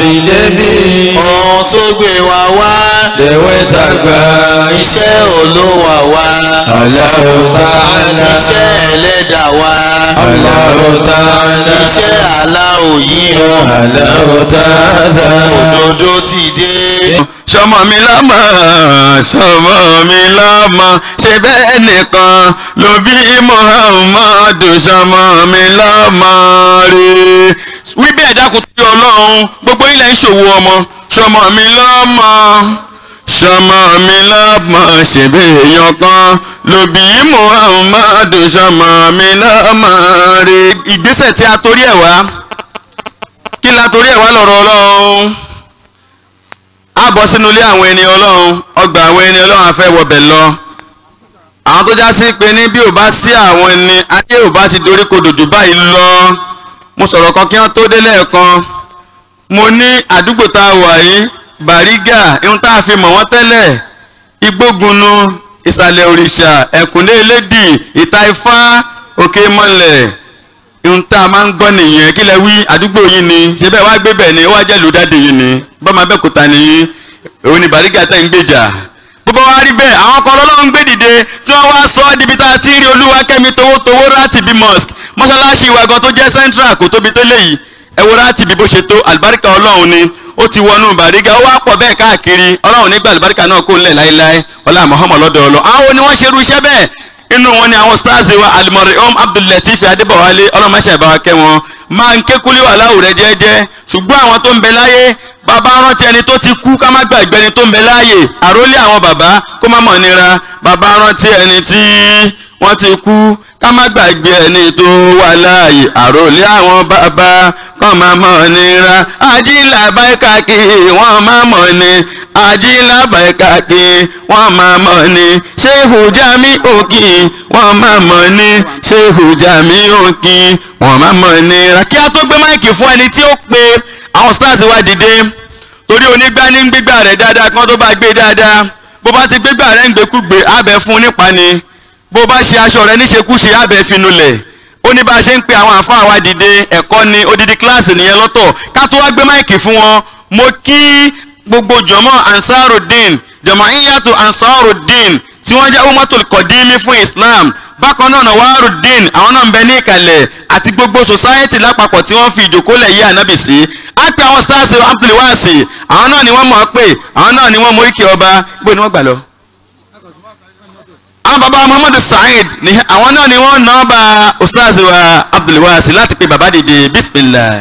fi débi. ohun tó gbé wa wá Lèwe tàgbà. iṣẹ́ olówà wá Allahu ta'ala. iṣẹ́ ẹlẹ́dà wá Allahu ta'ala. iṣẹ́ aláwò yìí o Allahu ta'ala. òdodo ti dé. sọmọ mi lọ́mọ sọmọ mi lọ́mọ ṣe bẹ́ẹ̀ nìkan ló bí muhammadu sọmọ mi lọ́mọ rè. wí bẹ́ẹ̀ dákun tó yọ ọlọ́run gbogbo ilẹ̀ ń ṣòwò ọmọ sọmọ mi lọ́mọ sọmọ mi lọ́mọ ṣe bẹ́ẹ̀ èèyàn kan ló bí muhammadu sọmọ mi lọ́mọ rè. ìgbésẹ̀ tí a torí ẹ̀ wá kí la torí ẹ̀ wá lọ́rọ̀ ọlọ́run a bọ́ sínú ilé àwọn ẹni ọlọ́run ọgbà àwọn ẹni ọlọ́run afẹ́ wọbẹ̀ lọ àwọn tó já sí pé ní bí ò bá sí àwọn ẹni ayé ò bá sì dorí kodò jù báyìí lọ mo sọ̀rọ̀ kan kí wọ́n tó dé lẹ́ẹ̀kan mo ní àdúgbò tá a wà yìí bàrígà ihun tá a fi mọ̀ wọ́n tẹ́lẹ̀ igbógunnu ìsàlẹ̀ òrìṣà ẹ̀kúnlé elédì ìta ifá òkè mọ́lẹ̀ ihun tá a máa ń gbọ́ nìyẹn kí lẹ wí àdúgbò yìí ni ṣé bẹ́ẹ̀ wá gbé bẹ̀ ni ó wá jẹ́ lùdádì yìí ni bọ́mọ abẹ́òkúta nìyí òun ni bàrígà tẹ̀ ń gbèjà bó bá wá rí bẹ́ẹ̀ àwọn kan lọ́lọ́run gbé dìde tí wọ́n wá sọ ọ́ dibi tá a ti rí olúwakẹ́mi towótowó láti bí mosque mọ́ṣáláṣí wa gan tó jẹ́ central kò tóbi tẹ́lẹ̀ yìí ẹ wo láti bí bó ṣe tó àlùbáríkà ọlọ́run ni ó ti wọnú bàrígà ó wá pọ̀ bẹ́ẹ̀ káàkiri ọlọ́run nígbà àlùbáríkà náà kó ńlẹ̀ láéláé ọlá Muhammad lọ́dọ̀ ọlọ́ àwọn ni wọ́n ṣerú iṣẹ́ bẹ́ẹ̀ inú wọn ni àwọn stars wa alimọ̀rẹ́ om abdullatif adébọ̀wálé ọlọ́mọṣẹ́ ìbára kẹ́ wọn máa ń ké kúlí wà láwùrẹ́ jẹ́jẹ́ ṣùgbọ́n àwọn tó ń bẹ láyé bàbá rántí ẹni tó ti kú ká má gbàgbé ẹni tó ń bẹ láàyè àrólé àwọn bàbá kó má mọ̀ nira bàbá rántí ẹni tí wọ́n ti kú ká má gbàgbé ẹni tó wà láàyè àrólé àwọn bàbá kọ́ má mọ̀ nira ajílà báyìí kí wọ́n má mọ̀ ni ajílà báyìí kí wọ́n má mọ̀ ni ṣéhù jami òkì wọ́n má mọ̀ ni ṣéhù jami òkì wọ́n má mọ̀ nira kí a tó gbé máìkì fún ẹni tí ó pe àwọn stars wá dìde torí onígbá ní gbígbà rẹ̀ dáadáa kán tó bá gbé dáadáa bó bá ti gbégbà rẹ̀ ń gbékúgbé abẹ fún nípa ni bó bá ṣe aṣọ rẹ̀ níṣekúṣe abẹ finulẹ̀ ó ní bá a ṣe ń pe àwọn àfáà wa dìde ẹ̀kọ́ ni odidi kíláàsì nìyẹn lọ́tọ̀ ká tó wá gbé máìkì fún wọn mo kí gbogbo jọmọ ansarudeen jọmọ iyatu ansarudeen tí wọ́n jẹ́ umatul kọ̀dímí fún islam bákan náà nawarudeen àwọn náà ń bẹ ní ìkàlẹ̀ àti gbogbo society lápapọ̀ tí wọ́n fi ìjókòólẹ̀ yí ànábì sí á pe àwọn stars abdulwasi àwọn náà ni wọ́n mọ̀ ọ́ pé àwọn náà ni wọ́n móríkì ọba gbé ni wọ́n gbà lọ. àwọn baba muhammadu saheed ni àwọn náà ni wọ́n ná bá ustaz wa abdulwasi láti pe baba dìde bismillah.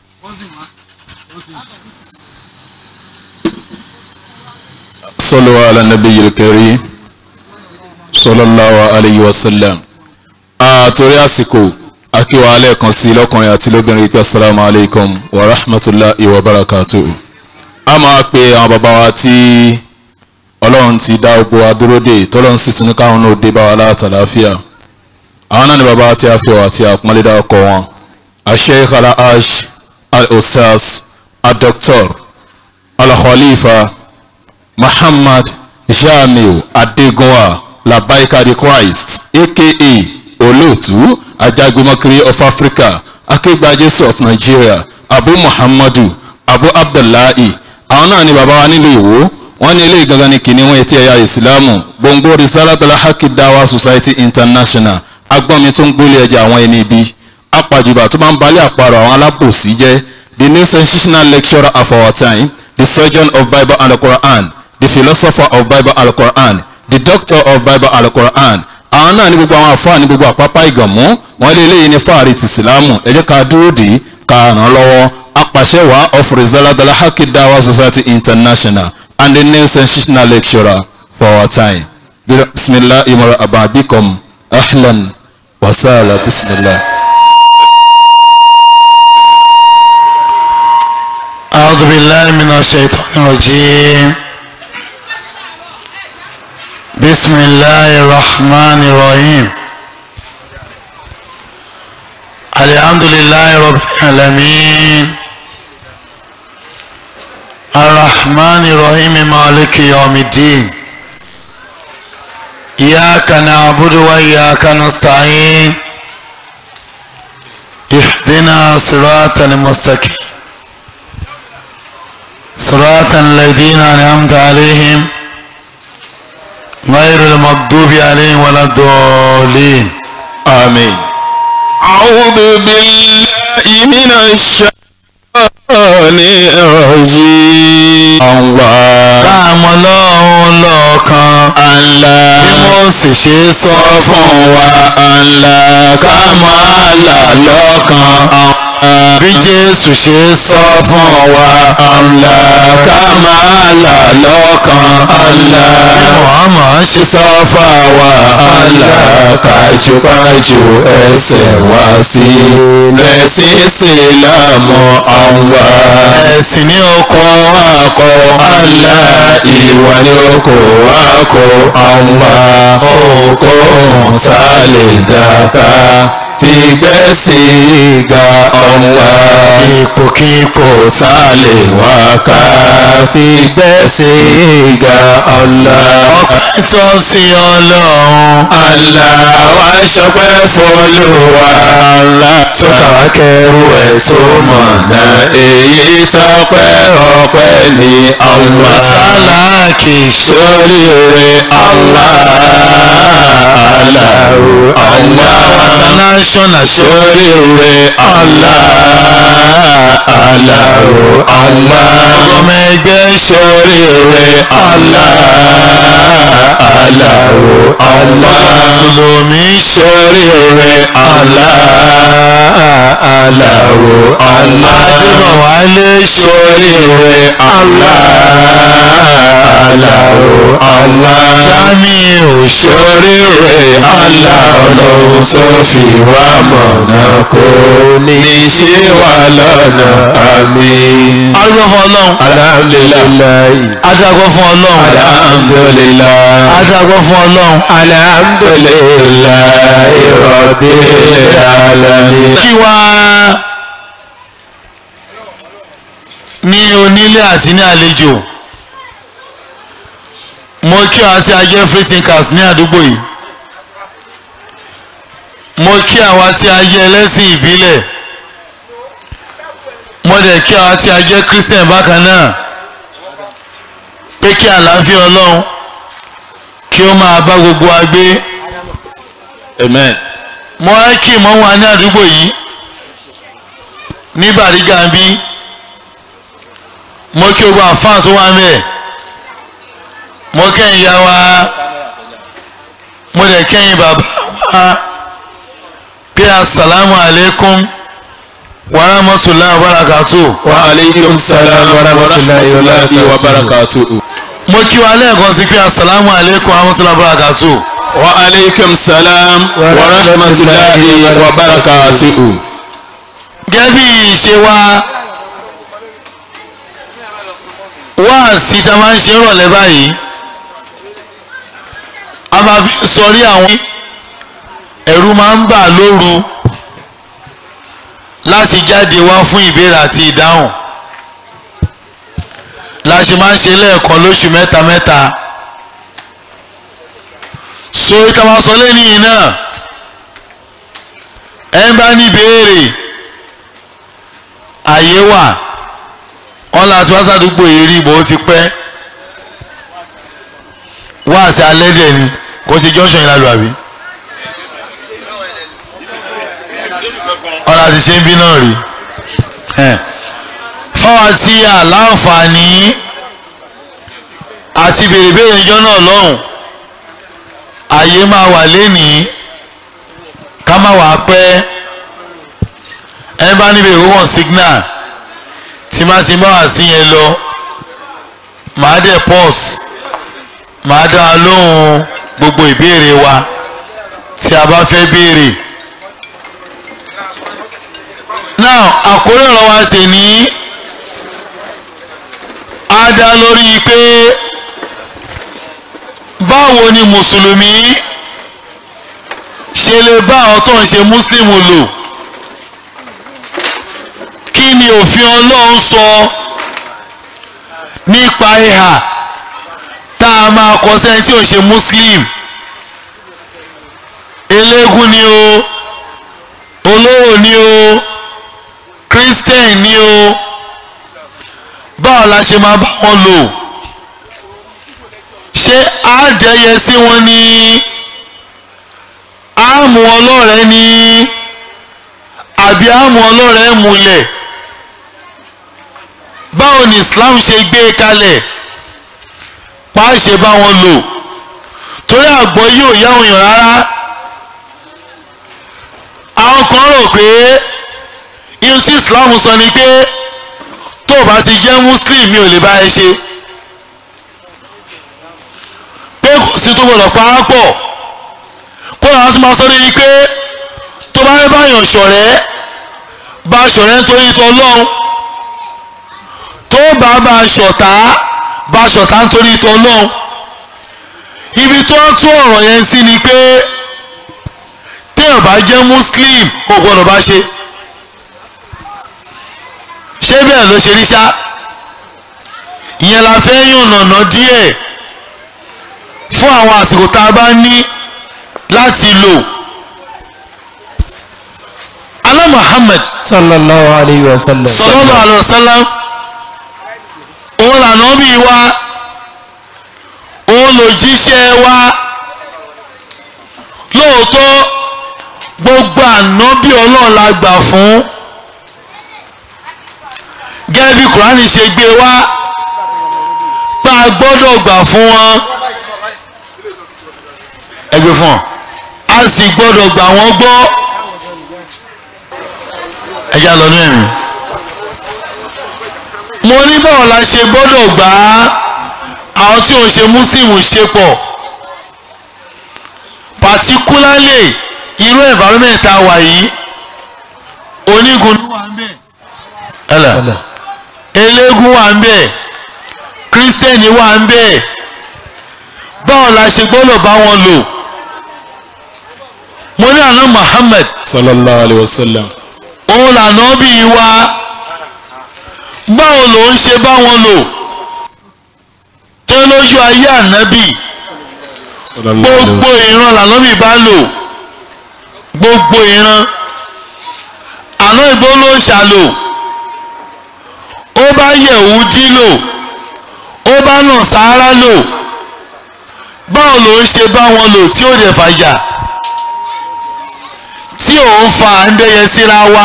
صلوا على النبي الكريم صلى الله عليه وسلم àtòrí àsìkò akíwa alẹ́ẹ̀kan sí lọ́kùnrin àti lóbìnrin pé assalamu alaikum wa rahmatulahi wa barakatuhu a máa pe àwọn bàbá wa tí ọlọ́run ti dá gbogbo adúródè tọ́lọ́run sì tún ní káwọn náà dé bá wa látàláfíà àwọn náà ni bàbá wa tí a fi wà àti àpọ́nlé dá ọkọ̀ wọn asheikh alhaj al-ustaz al-doctor al-khalifa muhammad jamiu adegunwa labaika the christ aka olóòtú ajagunmọ́kiri of africa akégbà jésù of nigeria abu muhammadu abu abdullahi àwọn náà ni bàbá wa nílùú ìwó wọ́n ní ilé ìgangan ní kìnìún etí ẹ̀yà ìsìlámù gbòǹgbò risalatala haki dawa society international agbọ́nmi tó ń gbólé ẹja àwọn ẹni ibi apàjùbà tó máa ń balẹ̀ àparò àwọn alábòsí jẹ́ the new sensational lecturer of our time the surgeon of bible and the quran the philosopher of bible and the quran the doctor of bible and the quran àwọn náà ní gbogbo àwọn àfáà ní gbogbo àpápá ìgànmú wọn lé eléyìí ní fáàrí ti ìsìlámù ẹ jẹ́ ká dúró dé ká ràn án lọ́wọ́ apàṣẹwàá of rizaladala haki dawa society international and the new sensational lecturer for our time bisimilah imara ababikom ahlan wasala bisimilah. أعوذ بالله من الشيطان الرجيم بسم الله الرحمن الرحيم الحمد لله رب العالمين الرحمن الرحيم مالك يوم الدين إياك نعبد وإياك نستعين اهدنا صراط المستقيم صراط الذين أنعمت عليهم غير المغضوب عليهم ولا الضالين آمين أعوذ بالله من الشيطان الرجيم الله káàmọ́ lọ́hún lọ́ọ̀kan Allah bí mo sì ṣe sọ sọ fún wa Allah ká máa là lọ́kàn bí Jésù ṣe sọ sọ fún wa Allah ká máa là lọ́kàn Allah Muhammad ṣe sọ fún wa Allah kájúkájú ẹsẹ̀ wá sí lẹ́sìn ìsìlámù Allah ẹ̀sìn ní oko kọ́ akọ Allah ìwà ni ó kó akọ Allah oko sálẹ̀ dàka fìgbẹ́sì ga Allah ipòkípò kò sálẹ̀ wá ká fìgbẹ́sì ga Allah. ọpẹ́ tó sí Ọlọ́run Allah wá ṣọpẹ́ fọlọ́wà Allah tó kàwá kẹrù ẹ̀ tó mọ̀nà èyí tọpẹ́ ọpẹ́ ní Allah sáláàkì sórí rẹ̀ Allah Allahu Allah international ṣe sórí rẹ̀ Allah Allahu Allah ọmọ ẹgbẹ́ sórí rẹ̀ Allah Allahu Allah mùsùlùmí sórí rẹ̀ Allah Allahu Allah adébọ̀wálé sórí rẹ̀ Allah Allahu Allah Jamiu sórí rẹ̀ Allah ọlọ́run tó fi wá mọ̀nà kó ní ṣe wà lọ́nà àmín. arúgbó fún Ọlọ́run alhamdulilayi adágbó fún Ọlọ́run alhamdulilayi adágbó fún Ọlọ́run alhamdulilayi rabbil alamin. kí wá ní onílé àti ní àlejò mo kí àwọn tí a jẹ́ free thinkers ní àdúgbò yìí mo kí àwọn tí a jẹ́ ẹlẹ́sìn ìbílẹ̀ mo dẹ̀ kí àwọn tí a jẹ́ christian bákan náà pé kí àlàáfíà ọlọ́run kí ó máa bá gbogbo wa gbé amen. mo wá kí ìmọ̀ wa ní àdúgbò yìí ní bàrígà bí mo kí gbogbo àfáà tó wà mẹ́ẹ̀ mo kẹ́yìn ya wa mo dẹ̀ kẹ́yìn bàbá wa pé asalaamu aleykum wa rahmatulahi wa barakatuh wa aleykum salaam wa rahmatulahi wa barakatuhu. mo kí wa lẹ́ẹ̀kan sí pé asalaamu aleykum wa rahmatulahi wa barakatuh wa aleykum salaam wa rahmatulahi wa barakatuhu. gẹ́gẹ́ bí ìṣe wa wáàsí tá a máa ń ṣe rọ̀lẹ́ báyìí a máa fi sọrí àwọn ẹ̀rù máa ń bà lóru láti jáde wá fún ìbéèrè àti ìdáhùn la ṣe máa ń ṣe lẹ́ẹ̀kan lóṣù mẹ́ta mẹ́ta so ìta máa sọ lẹ́nu yìí náà ẹ ń bá ní béèrè àyè wà wọn láti wá sàdúgbò yìí rí bó ti pẹ́ wá àti alẹ́ dẹ̀ ni kò ṣe junction yìí lálù àbí wọn láti ṣe ń bí náà rí fáwọn tí àláǹfààní àti béèrè béèrè ìjọ náà lọ́hùn àyè máa wà lénìí ká má wàá pẹ́ ẹ bá níbi ìwọ́n signal tí má ti bá wà sí yẹn lọ màá dẹ̀ pause màá dá a lóhùn gbogbo ìbéèrè wa tí a bá fẹ́ béèrè. now àkórí ọ̀rọ̀ wa ti ní á dá lórí pé báwo ni mùsùlùmí ṣe lè bá àwọn tó ń ṣe múslímù lò kí ni òfin ọlọ́run sọ nípa ìhà tá a máa kọ sẹ́ni tí ò ṣe muslim eléégún ni o olówó ni o christian ni o báwo la ṣe máa bá wọn lò ṣé àádẹ́yẹ sí wọn ní àmú ọlọ́rẹ́ ní àbí àmú ọlọ́rẹ́ múlẹ̀ báwo ni Islam ṣe gbé e kalẹ̀ pa á ṣe bá wọn lò torí àgbọ̀ yóò yá òyàn rárá àwọn kan rò pé irun tí Islam sọ ni pé tó o bá ti jẹ́ Muslim mi ò lè bá ẹ ṣe pé kò sí tó gbọdọ̀ pa á pọ̀ kó làwọn tún máa sọ débi pé tó bá fẹ́ báyàn ṣọ̀rẹ́ bá ṣọ̀rẹ́ nítorí tó Ọlọ́run tó bá bá ṣọ̀tá bá ṣọ̀tá nítorí tó Ọlọ́run ibi tó ń tún ọ̀rọ̀ yẹn sí ni pé téèyàn bá jẹ́ Muslim kò gbọdọ̀ bá ṣe ṣé bẹ́ẹ̀ ló ṣe rí ṣá ìyẹn la fẹ́ yànnàná díẹ̀ fún àwọn àsìkò tá a bá ní láti lò alá Muhammad sallallahu alayhi wa sallam. sallallahu alaihi wasallam òun lànà bí wa òun lòjíṣẹ́ wa lóòótọ́ gbogbo ànábì ọlọ́run la gbà fún gẹ́gẹ́ bí kùránì ṣe gbé wá pa gbọ́dọ̀ gbà fún wọn ẹgbẹ́ fún ọ a sì gbọ́dọ̀ gbà wọ́n gbọ́ ẹ̀yà lọ́nà ẹ̀mí mo ní báwo la ṣe gbọ́dọ̀ gbà á àwọn tí ò ń ṣe muslim ṣe pọ̀ particularly irú environment tá a wà yìí onígun ló wà ń bẹ̀ ẹlẹ eléégún wà ń bẹ̀ kírísítẹ́nì wà ń bẹ̀ báwo la ṣe gbọ́dọ̀ bá wọn lò mo ní àná Muhammad sallallahu alayhi wa sallam òun lànà bí wa báwo ló ń ṣe bá wọn lò tó lójú ayé ànábì sallallahu alayhi wa gbogbo ìran lànábì bá lò gbogbo ìran àná ìbò ló ń ṣàlò ó bá Yẹ̀húdí lò ó bá Nàsárà lò báwo ló ń ṣe bá wọn lò tí ó dẹ̀ fàjà tí òun fa àndẹyẹ síra wa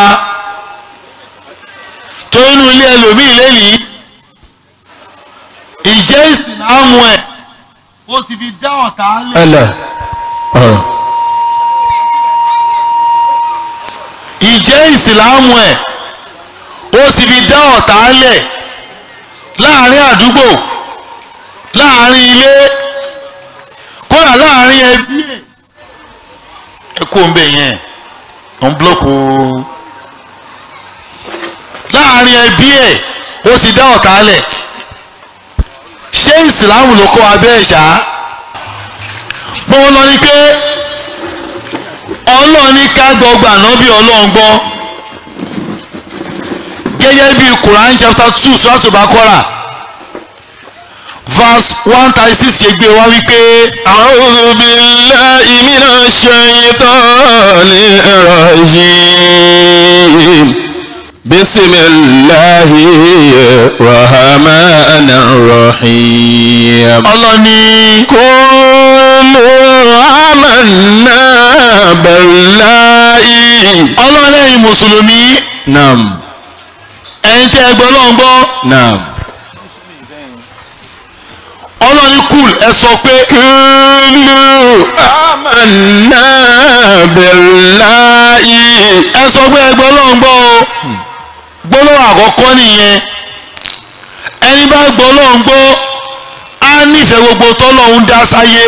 tó inú ilé ẹlòmíì lẹ́yìn ìjẹ́ ìsìlámù ẹ̀ ó ti fi dá ọ̀tá lẹ̀. ẹlẹ. ọ̀rọ̀ ìjẹ́ ìsìlámù ẹ̀ ó ti fi dá ọ̀tá lẹ̀ láàrin àdúgbò láàrin ilé kódà láàrin ẹbí ẹ̀. ẹ kú òǹbẹ yẹn ọ̀ ń búlọ́ọ̀kù láàrin ẹbí ẹ̀ ó ti dá ọ̀tá lẹ̀ ṣé ìsìlámù ló kọ́ abẹ́ ẹ̀ṣá mo lọ ní pé ọlọ́run ní ká gbọ́gbà nábì ọlọ́run gbọ́ gẹ́gẹ́ bí Quran chapter two sọ́tù Baqara verse one thirty six ṣe gbé wá wípé أعوذ بالله من الشيطان الرجيم بسم الله الرحمن الرحيم ọlọ́run ní قولوا آمنا بالله ọlọ́run lẹ́yìn mùsùlùmí نعم ẹ̀yin tẹ́ ẹ gbọ́ lọ́n gbọ́ نعم ọlọ́run ní kùl ẹ sọ pé قولوا آمنا بالله ẹ sọ pé ẹ gbọ́ lọ́n gbọ́ o gbólóhùn àkọ́kọ́ nìyẹn ẹni bá gbọ́ lọ́n gbọ́ á nífẹ̀ẹ́ gbogbo tọ́lọ́hún dá sáyé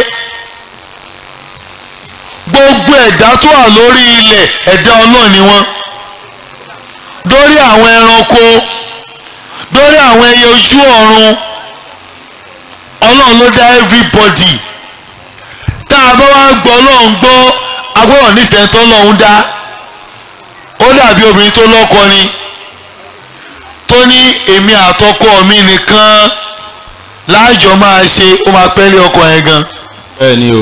gbogbo ẹ̀dá tó wà lórí ilẹ̀ ẹ̀dá ọlọ́run ni wọ́n dórí àwọn ẹranko dórí àwọn ẹyẹ ojú ọ̀run ọlọ́run ló dá everybody tá a bá wá gbọ́ ọlọ́run gbọ́ a gbọ́dọ̀ nífẹ̀ẹ́ tọ́lọ́hún dá ó dàbí obìnrin tó lọ́kọ ni tó ní èmi àtọkọ mi nìkan láàjọ máa ṣe ó máa pẹ́lẹ́ ọkọ yẹn gan bẹ́ẹ̀ ni o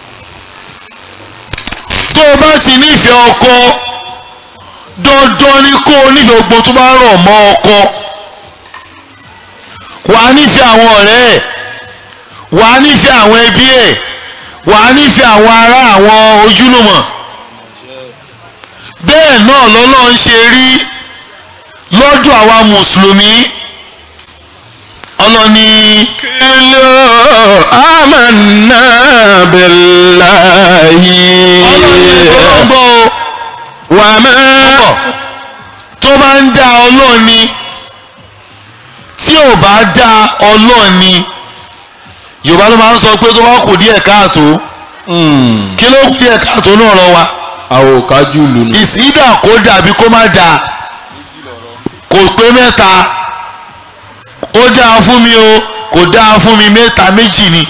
tó o bá ti nífẹ̀ẹ́ ọkọ dandan ni kó o nífẹ̀ẹ́ gbogbo tó bá rọ̀ mọ́ ọkọ wàá nífẹ̀ẹ́ àwọn ọ̀rẹ́ ẹ̀ wàá nífẹ̀ẹ́ àwọn ẹbí ẹ̀ wàá nífẹ̀ẹ́ àwọn ará àwọn ojúlùmọ̀ bẹ́ẹ̀ náà lọ́lọ́run ṣe rí lọ́dọ̀ àwa mùsùlùmí ọlọ́ni آمنا بالله ọlọ́gbọ́ وما tó bá ń dá ọlọ́run ni tí ò bá dá ọlọ́run ni yorùbá ló máa ń sọ pé tó bá kù díẹ̀ káàtó kí ló kù díẹ̀ káàtó náà lọ wa àwòkájú lù nù. ìsídà kó dàbí kó má dáa kò pé mẹ́ta ó dáa fún mi o kò dáa fún mi mẹ́ta méjì ni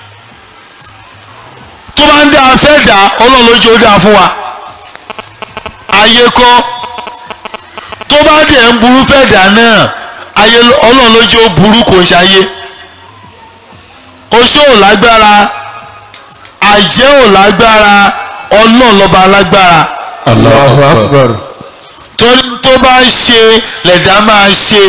tó bá ń dáa fẹ́ dà ọlọ́run lójú ó dáa fún wa ayé kọ́ tó bá dẹ̀ ń burú fẹ́ dà náà ayé ọlọ́run lójú ó burú kò ń ṣayé oṣó ò lágbára àjẹ́ ò lágbára ọlọ́run lọ́ba lágbára Allahu Akbar. torí tó bá ṣe lẹ̀dá máa ṣe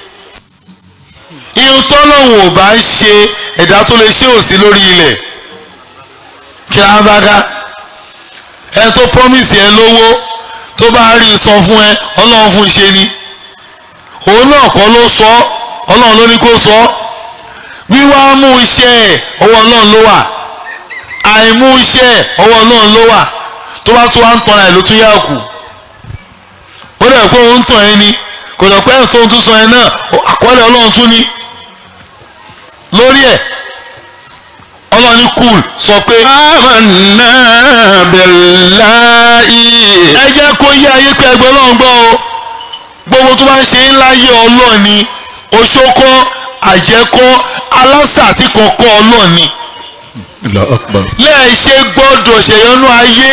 irun tọ́lọ́hún ò bá ṣe ẹ̀dá tó lè ṣe òsì lórí ilẹ̀ kí á bá ká ẹ tó promise ẹ lówó tó bá rí i san fún ẹ ọlọ́run fún ṣe ni òun náà kọ́ ló sọ ọlọ́run ló ní kó sọ wíwá mú iṣẹ́ ẹ̀ ọwọ́ ọlọ́run ló wà àìmú iṣẹ́ ẹ̀ ọwọ́ ọlọ́run ló wà tó bá tún wá ń tọ́ra ẹ̀ ló tún yá kù ó dẹ̀ pé òun tàn ẹ́ ni kò dẹ̀ pé ẹ̀ tó ń tún sọ ẹ náà àkọọ́lẹ̀ ọlọ́run tún ní lórí ẹ̀ ọlọ́run ní kùl sọ pé آمنا بالله ẹ jẹ́ kó yé ayé pé ẹgbẹ́ ọlọ́run gbọ́ o gbogbo tó bá ń ṣe ńlá yé ọlọ́run ni oṣókọ́ àjẹkọ́ alásàsí kọ̀ọ̀kọ́ ọlọ́run ni Allahu Akbar. lẹ́ẹ̀ ṣe gbọ́dọ̀ ṣèyọnú ayé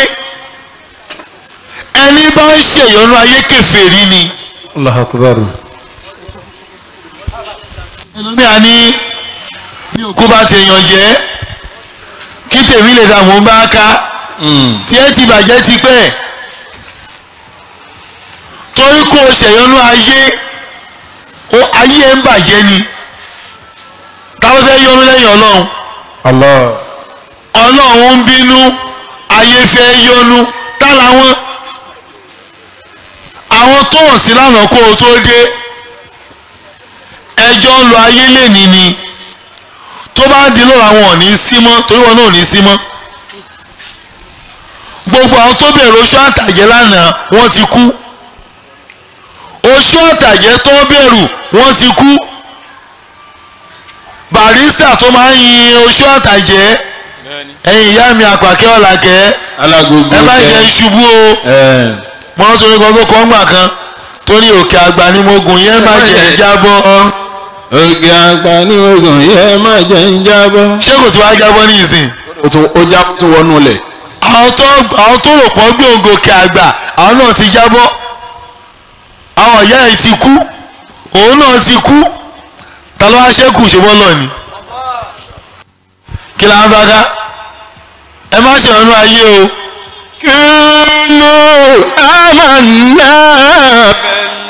ẹni bá ń ṣèyọnú ayé kèfèrí ni Allahu Akbar. ẹlòmíà ní bí òkú bá ti èèyàn jẹ́ kí tèmi lè dà mọ́ bá ká tí ẹ ti bàjẹ́ ti pẹ́ torí kó o ṣèyọnú ayé o ayé ẹ ń bàjẹ́ ni táwọn fẹ́ yọnu lẹ́yìn ọlọ́run Allah. ọlọ́run ń bínú ayé fẹ́ yọnu tá làwọn àwọn tó hàn sí lánàá kó o tó dé ẹjọ́ ń lo ayé lẹ́ni ni tó bá di lọ́la wọn ò ní sí mọ́ torí wọn náà ò ní sí mọ́ gbogbo àwọn tó bẹ̀rù oṣù àtàjẹ́ lánàá wọ́n ti kú oṣù àtàjẹ́ tó bẹ̀rù wọ́n ti kú barista tó máa ń yin oṣù àtàjẹ́ ẹ̀yin ìyá mi àpàkẹ́ ọ̀làkẹ́ alágogo ẹ má jẹ́ ìṣubú o ẹ mo rántí orin kan tó kọ́ ńgbà kan torí òkè àgbà ni mo gùn yẹn má jẹ́ ìjábọ́ ògì àgbà ní ogun yẹ má jẹ́ ń jábọ́. ṣé kò tí wàá jábọ́ ní ìsìn ó tún ó já tó wọnú lẹ̀. àwọn tó àwọn tó rò pọ̀ gbé ògòkè àgbà àwọn náà ti jábọ́ àwọn ìyá ẹ̀ ti kú òun náà ti kú ta ló wá ṣẹ́kù ṣe bọ́ náà ni kí la ń bá ká ẹ má ṣe ọ̀nà ayé o كل آمنا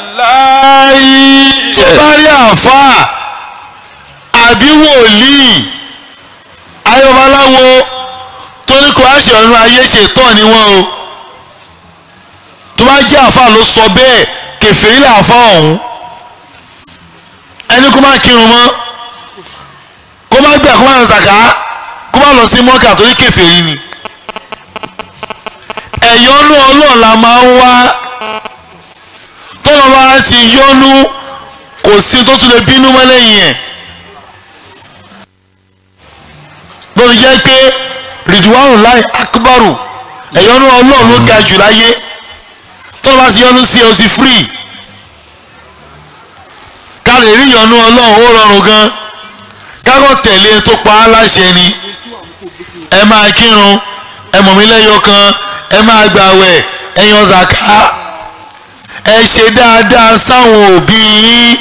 بالله tó bá rí àáfàá àbí wòlíì ayọ̀baláwo tó ní kó aṣọ ọ̀nà ayé ṣètọ́ ni wọ́n o tó bá jẹ́ àáfàá ló sọ bẹ́ẹ̀ kèfèrí làáfàá ọ̀hún ẹni kó má kírun mọ́ kó má gbà kó má lọ sàká kó má lọ sí mọ́kà torí kèfèrí ni ẹ̀yọ́nú ọlọ́run la máa ń wá tọ́lọ́ bá ti yọ́nú kò sí tó tún lè bínú mọ́ lẹ́yìn ẹ̀ lórí jẹ́ pé rìdíwárù láì akíbárù ẹ̀yọ́nú ọlọ́run ló ga jù láyé tọ́lọ́ bá ti yọ́nú sí ẹ o ti free ká lè rí ìyọ́nú ọlọ́run ó rọrùn gan kákọ́ tẹ̀lé e tó pa á láṣẹ ni ẹ máa kírun ẹ mọ̀ mí lẹ́yọ kan ẹ máa gbàwẹ̀ ẹ yan zaka ẹ ṣe dáadáa sáwọn òbí yín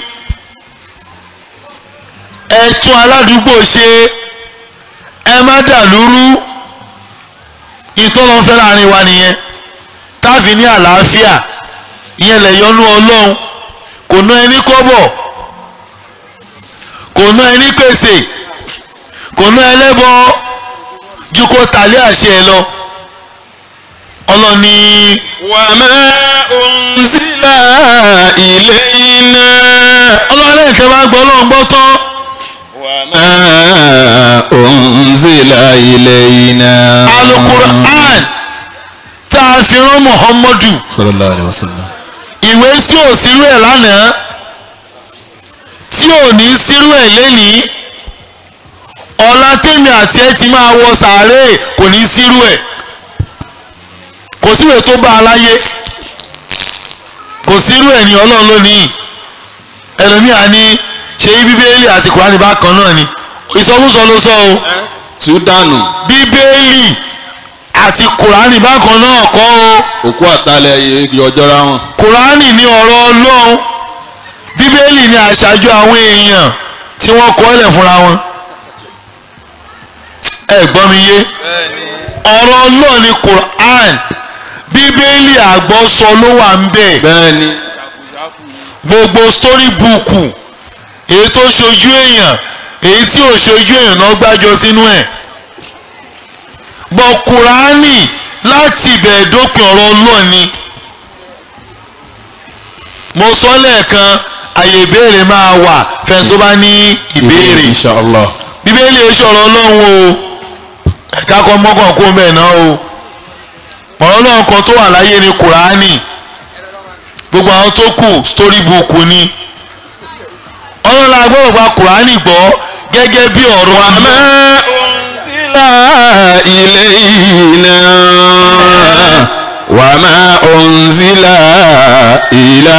ẹ tún aládùúgbò ṣe ẹ má dàlúrú ìtọ́lọ́fẹ́ láàrin wa nìyẹn táàfin ní àlàáfíà ìyẹn lè yọnú ọlọ́run kò ná ẹni kọ́bọ̀ kò kò ná ẹni pèsè kò ná ẹlẹ́bọ ju kó tàlé àṣẹ ẹ lọ ọlọ́ni وما أنزل إلينا ọlọ́run lẹ́yìn tẹ́ bá gbọ́ ọlọ́run gbọ́ tán وما أنزل إلينا alukur'an tá a fi rán muhammadu sallallahu alayhi wa sallam. ìwé tí ò sírú ẹ̀ lánàá tí ò ní sírú ẹ̀ lénìí ọ̀la tèmi àti ẹ ti máa wọ sàárè kò ní sírú ẹ̀ kò síwèé tó bá a láyé kò sírú ẹ̀ ní ọlọ́run lónìí ẹlòmíà ní ṣe bíbélì àti kùránì bákan náà ni ìsọkúsọ ló sọ o tú dànù bíbélì àti kùránì bákan náà kọ́ o òkú àtàlẹ̀ igi ọjọ́ra wọn. kùránì ní ọ̀rọ̀ ọlọ́run bíbélì ní àṣàjọ àwọn èèyàn tí wọ́n kọ́ ẹ̀lẹ̀ fúnra wọn ẹ gbọ́ mi yé ọ̀rọ̀ ọlọ́run ní kùránì bíbélì àgbọ́sọ ló wà ń bẹ̀ bẹ́ẹ̀ ni gbogbo story book èyí tó ṣojú èèyàn èyí tí ò ṣojú èèyàn náà gbájọ sínú ẹ̀ bọ̀ kùránì láti ìbẹ̀rẹ̀ dópin ọ̀rọ̀ ọlọ́run ni mo sọ lẹ́ẹ̀kan àyè ìbéèrè máa wà fẹ́ni tó bá ní ìbéèrè inshallah. bíbélì ẹ sọ̀rọ̀ ọlọ́run o ẹ̀ka kan mọ́kàn kó mẹ́ẹ̀ náà o ọ̀rọ̀ ọlọ́run kan tó wà láyé ni kùránì gbogbo àwọn tó kù story book ni ọlọ́run la gbọ́dọ̀ gba kùránì gbọ́ gẹ́gẹ́ bí ọ̀rọ̀ àmọ́ إلينا وما أنزل إلى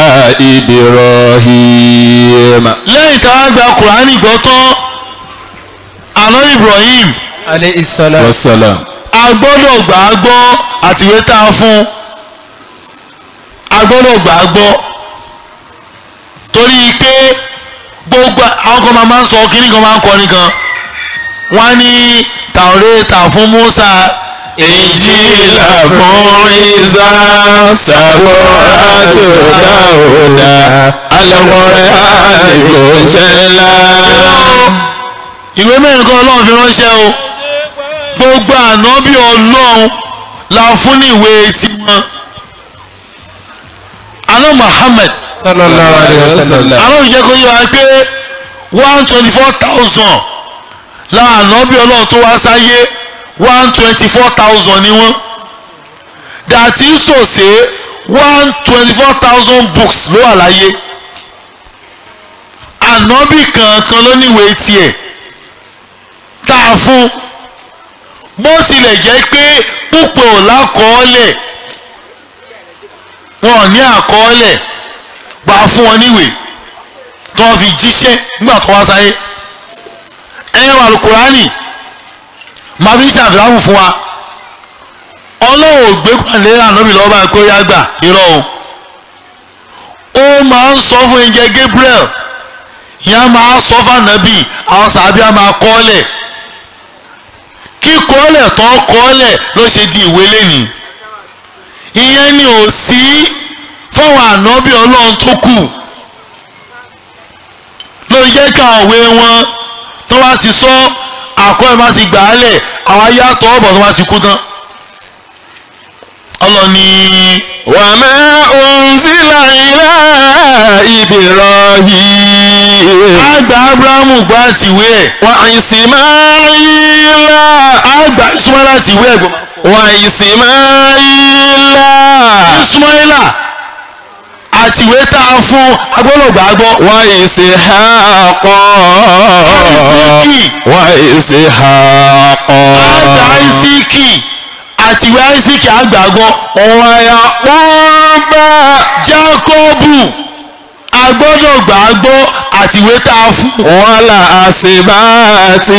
إبراهيم lẹ́yìn tá a gba kùránì gbọ́ tán àná Ibrahim alayhi salam wasalam. a gbọ́dọ̀ gbà á gbọ́ àtìwé tá a fún a gbọ́dọ̀ gbà á gbọ́ torí pé gbogbo àwọn kan máa máa ń sọ kíní kan máa ń kọrin kan wọ́n á ní tàwọ́rẹ́ta fún Musa Injila fún Isa Sàbúrà tó Dáúdà Al-Qur'ani kò ṣe ńlá. ìwé mẹ́rin kan Ọlọ́run fi ránṣẹ́ o gbogbo ànábì Ọlọ́run la fún ní ìwé tiwọn àná Muhammad sallallahu alayhi wa sallam àwọn ìjẹ́ kó yé wa pé one twenty four thousand láwọn ànábì ọlọ́run tó wá sáyé one twenty four thousand ni wọ́n that is to say one twenty four thousand books ló wà láyé ànábì kankan ló níwèé tiẹ̀ tá a fún bó tilẹ̀ jẹ́ pé púpọ̀ ò lákọọ́lẹ̀ wọn ò ní àkọọ́lẹ̀ gba fún wọn níwèé tí wọ́n fi jíṣẹ́ nígbà tó wá sáyé ẹ̀rọ alukurani máa fi ṣàfihàn fún wa ọlọ́run ò gbé pàdé ànábì lọ́wọ́ báyìí kó yá gbà irọ́ o ó máa ń sọ fún ẹ̀jẹ̀ Gabriel ìyá máa sọ fànàbì àwọn sàbíà máa kọ́lẹ̀ kíkọ́lẹ̀ tó kọ́lẹ̀ ló ṣe di ìwé lẹ́nìí ìyẹn ni ò sí fáwọn ànábì ọlọ́run tó kù ló jẹ́ kí àwọn òwe wọn tó bá ti sọ àkọ́ ẹ̀ má ti gbà á lẹ̀ àwọn ayé àtọ́ ọ̀bọ̀ tó bá ti kú tán ọlọ́ni وما أنزل إلى إبراهيم àgbà Abrahamu gbọ́ àti ìwé ẹ̀ وإسماعيل àgbà Ismaila àti ìwé ẹ̀ gbọ́ وإسماعيل Ismaila àti ìwé tá a fún agbọ́dọ̀gbà gbọ́ وإسحاق وإسحاق àgbà Isiki àti ìwé Isiki àgbà gbọ́ ويعقوب Jákọ́bù agbọ́dọ̀gbà gbọ́ àti ìwé tá a fún والأسباط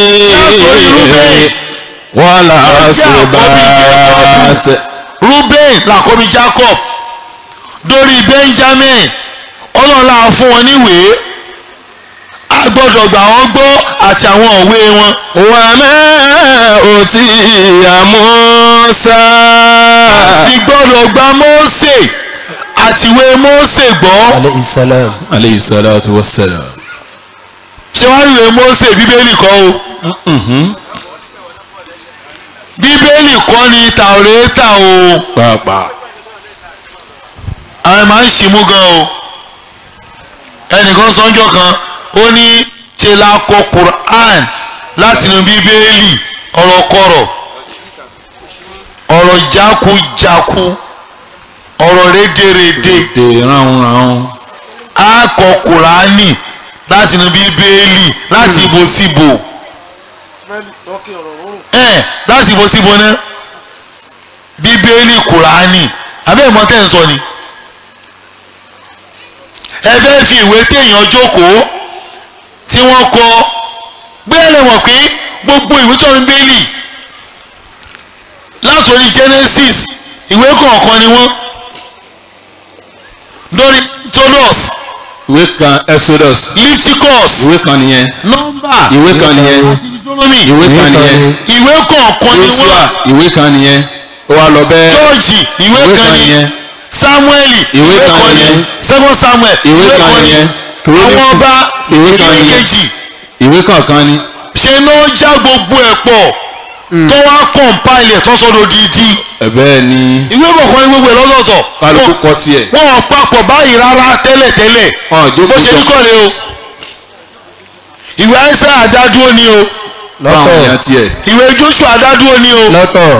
والأسباط Ruben làkọ́bí Jacob dórí Benjamin ọlọ́lá fún wọn níwèé a gbọ́dọ̀ gbà wọ́n gbọ́ àti àwọn òwe wọn. وما أوتي موسى sì gbọ́dọ̀ gba Mósè àti ìwé Mósè gbọ́ alayhi salam aleyhi salatu wa salam. ṣé wàá rí ìwé Mósè bíbélì kọ́ o bíbélì kọ́ ni tàwérétà o pàápàá àwọn ẹ̀ máa ń ṣì mú gan o ẹnìkan sọ́njọ́ kan ó ní ṣe la kọ Quran láti inú bíbélì ọ̀rọ̀kọ̀rọ̀ ọ̀rọ̀ jákujáku ọ̀rọ̀ rédèrèdè dè ránun ránun á kọ Kùránì láti inú bíbélì láti ibo síbo ẹ láti ibo síbo náà bíbélì Kùránì abẹ́ ìmọ̀ tẹ́ ń sọ ni ẹ fẹ́ fi ìwé téèyàn jókòó tí wọ́n kọ bẹ́ẹ̀ lè mọ̀ pé gbogbo ìwé tó ń bẹ́ẹ̀lì látòrí Genesis ìwé kọ̀ọ̀kan ni wọ́n lórí Tolos ìwé kan Exodus Leviticus ìwé kan nìyẹn nọ́mbà ìwé kan nìyẹn Deuteronomy ìwé kan nìyẹn ìwé kọ̀ọ̀kan ni Joshua wọ́n ìwé kan nìyẹn ó wá lọ bẹ́ẹ̀ George ìwé ìwé kan kan ni nìyẹn Samuel Ìwé kan ni nìyẹn. Second Samuel ìwé kan nìyẹn àwọn ọba ìwé kan ìwé nìyẹn kejì ìwé kọ̀ọ̀kan ni ṣe ló ń já gbogbo ẹ̀ pọ̀ tó wá kọ̀ǹpáìlì ẹ̀ tó sọ́dọ̀ dídí ẹ̀bẹ́ ni ìwé kọ̀ọ̀kan ní gbogbo ẹ̀ lọ́tọ̀ọ̀tọ̀ kálukú kọ tiẹ̀ wọn ò papọ̀ báyìí rárá tẹ́lẹ̀tẹ́lẹ̀ wọn ò bó jókòó ṣe ní sọ kọ́lé o ìwé Aísáyà àdádúró ni o fún àwọn èèyàn tiẹ̀ ìwé Jóṣúà àdádúró ni o lọ́tọ̀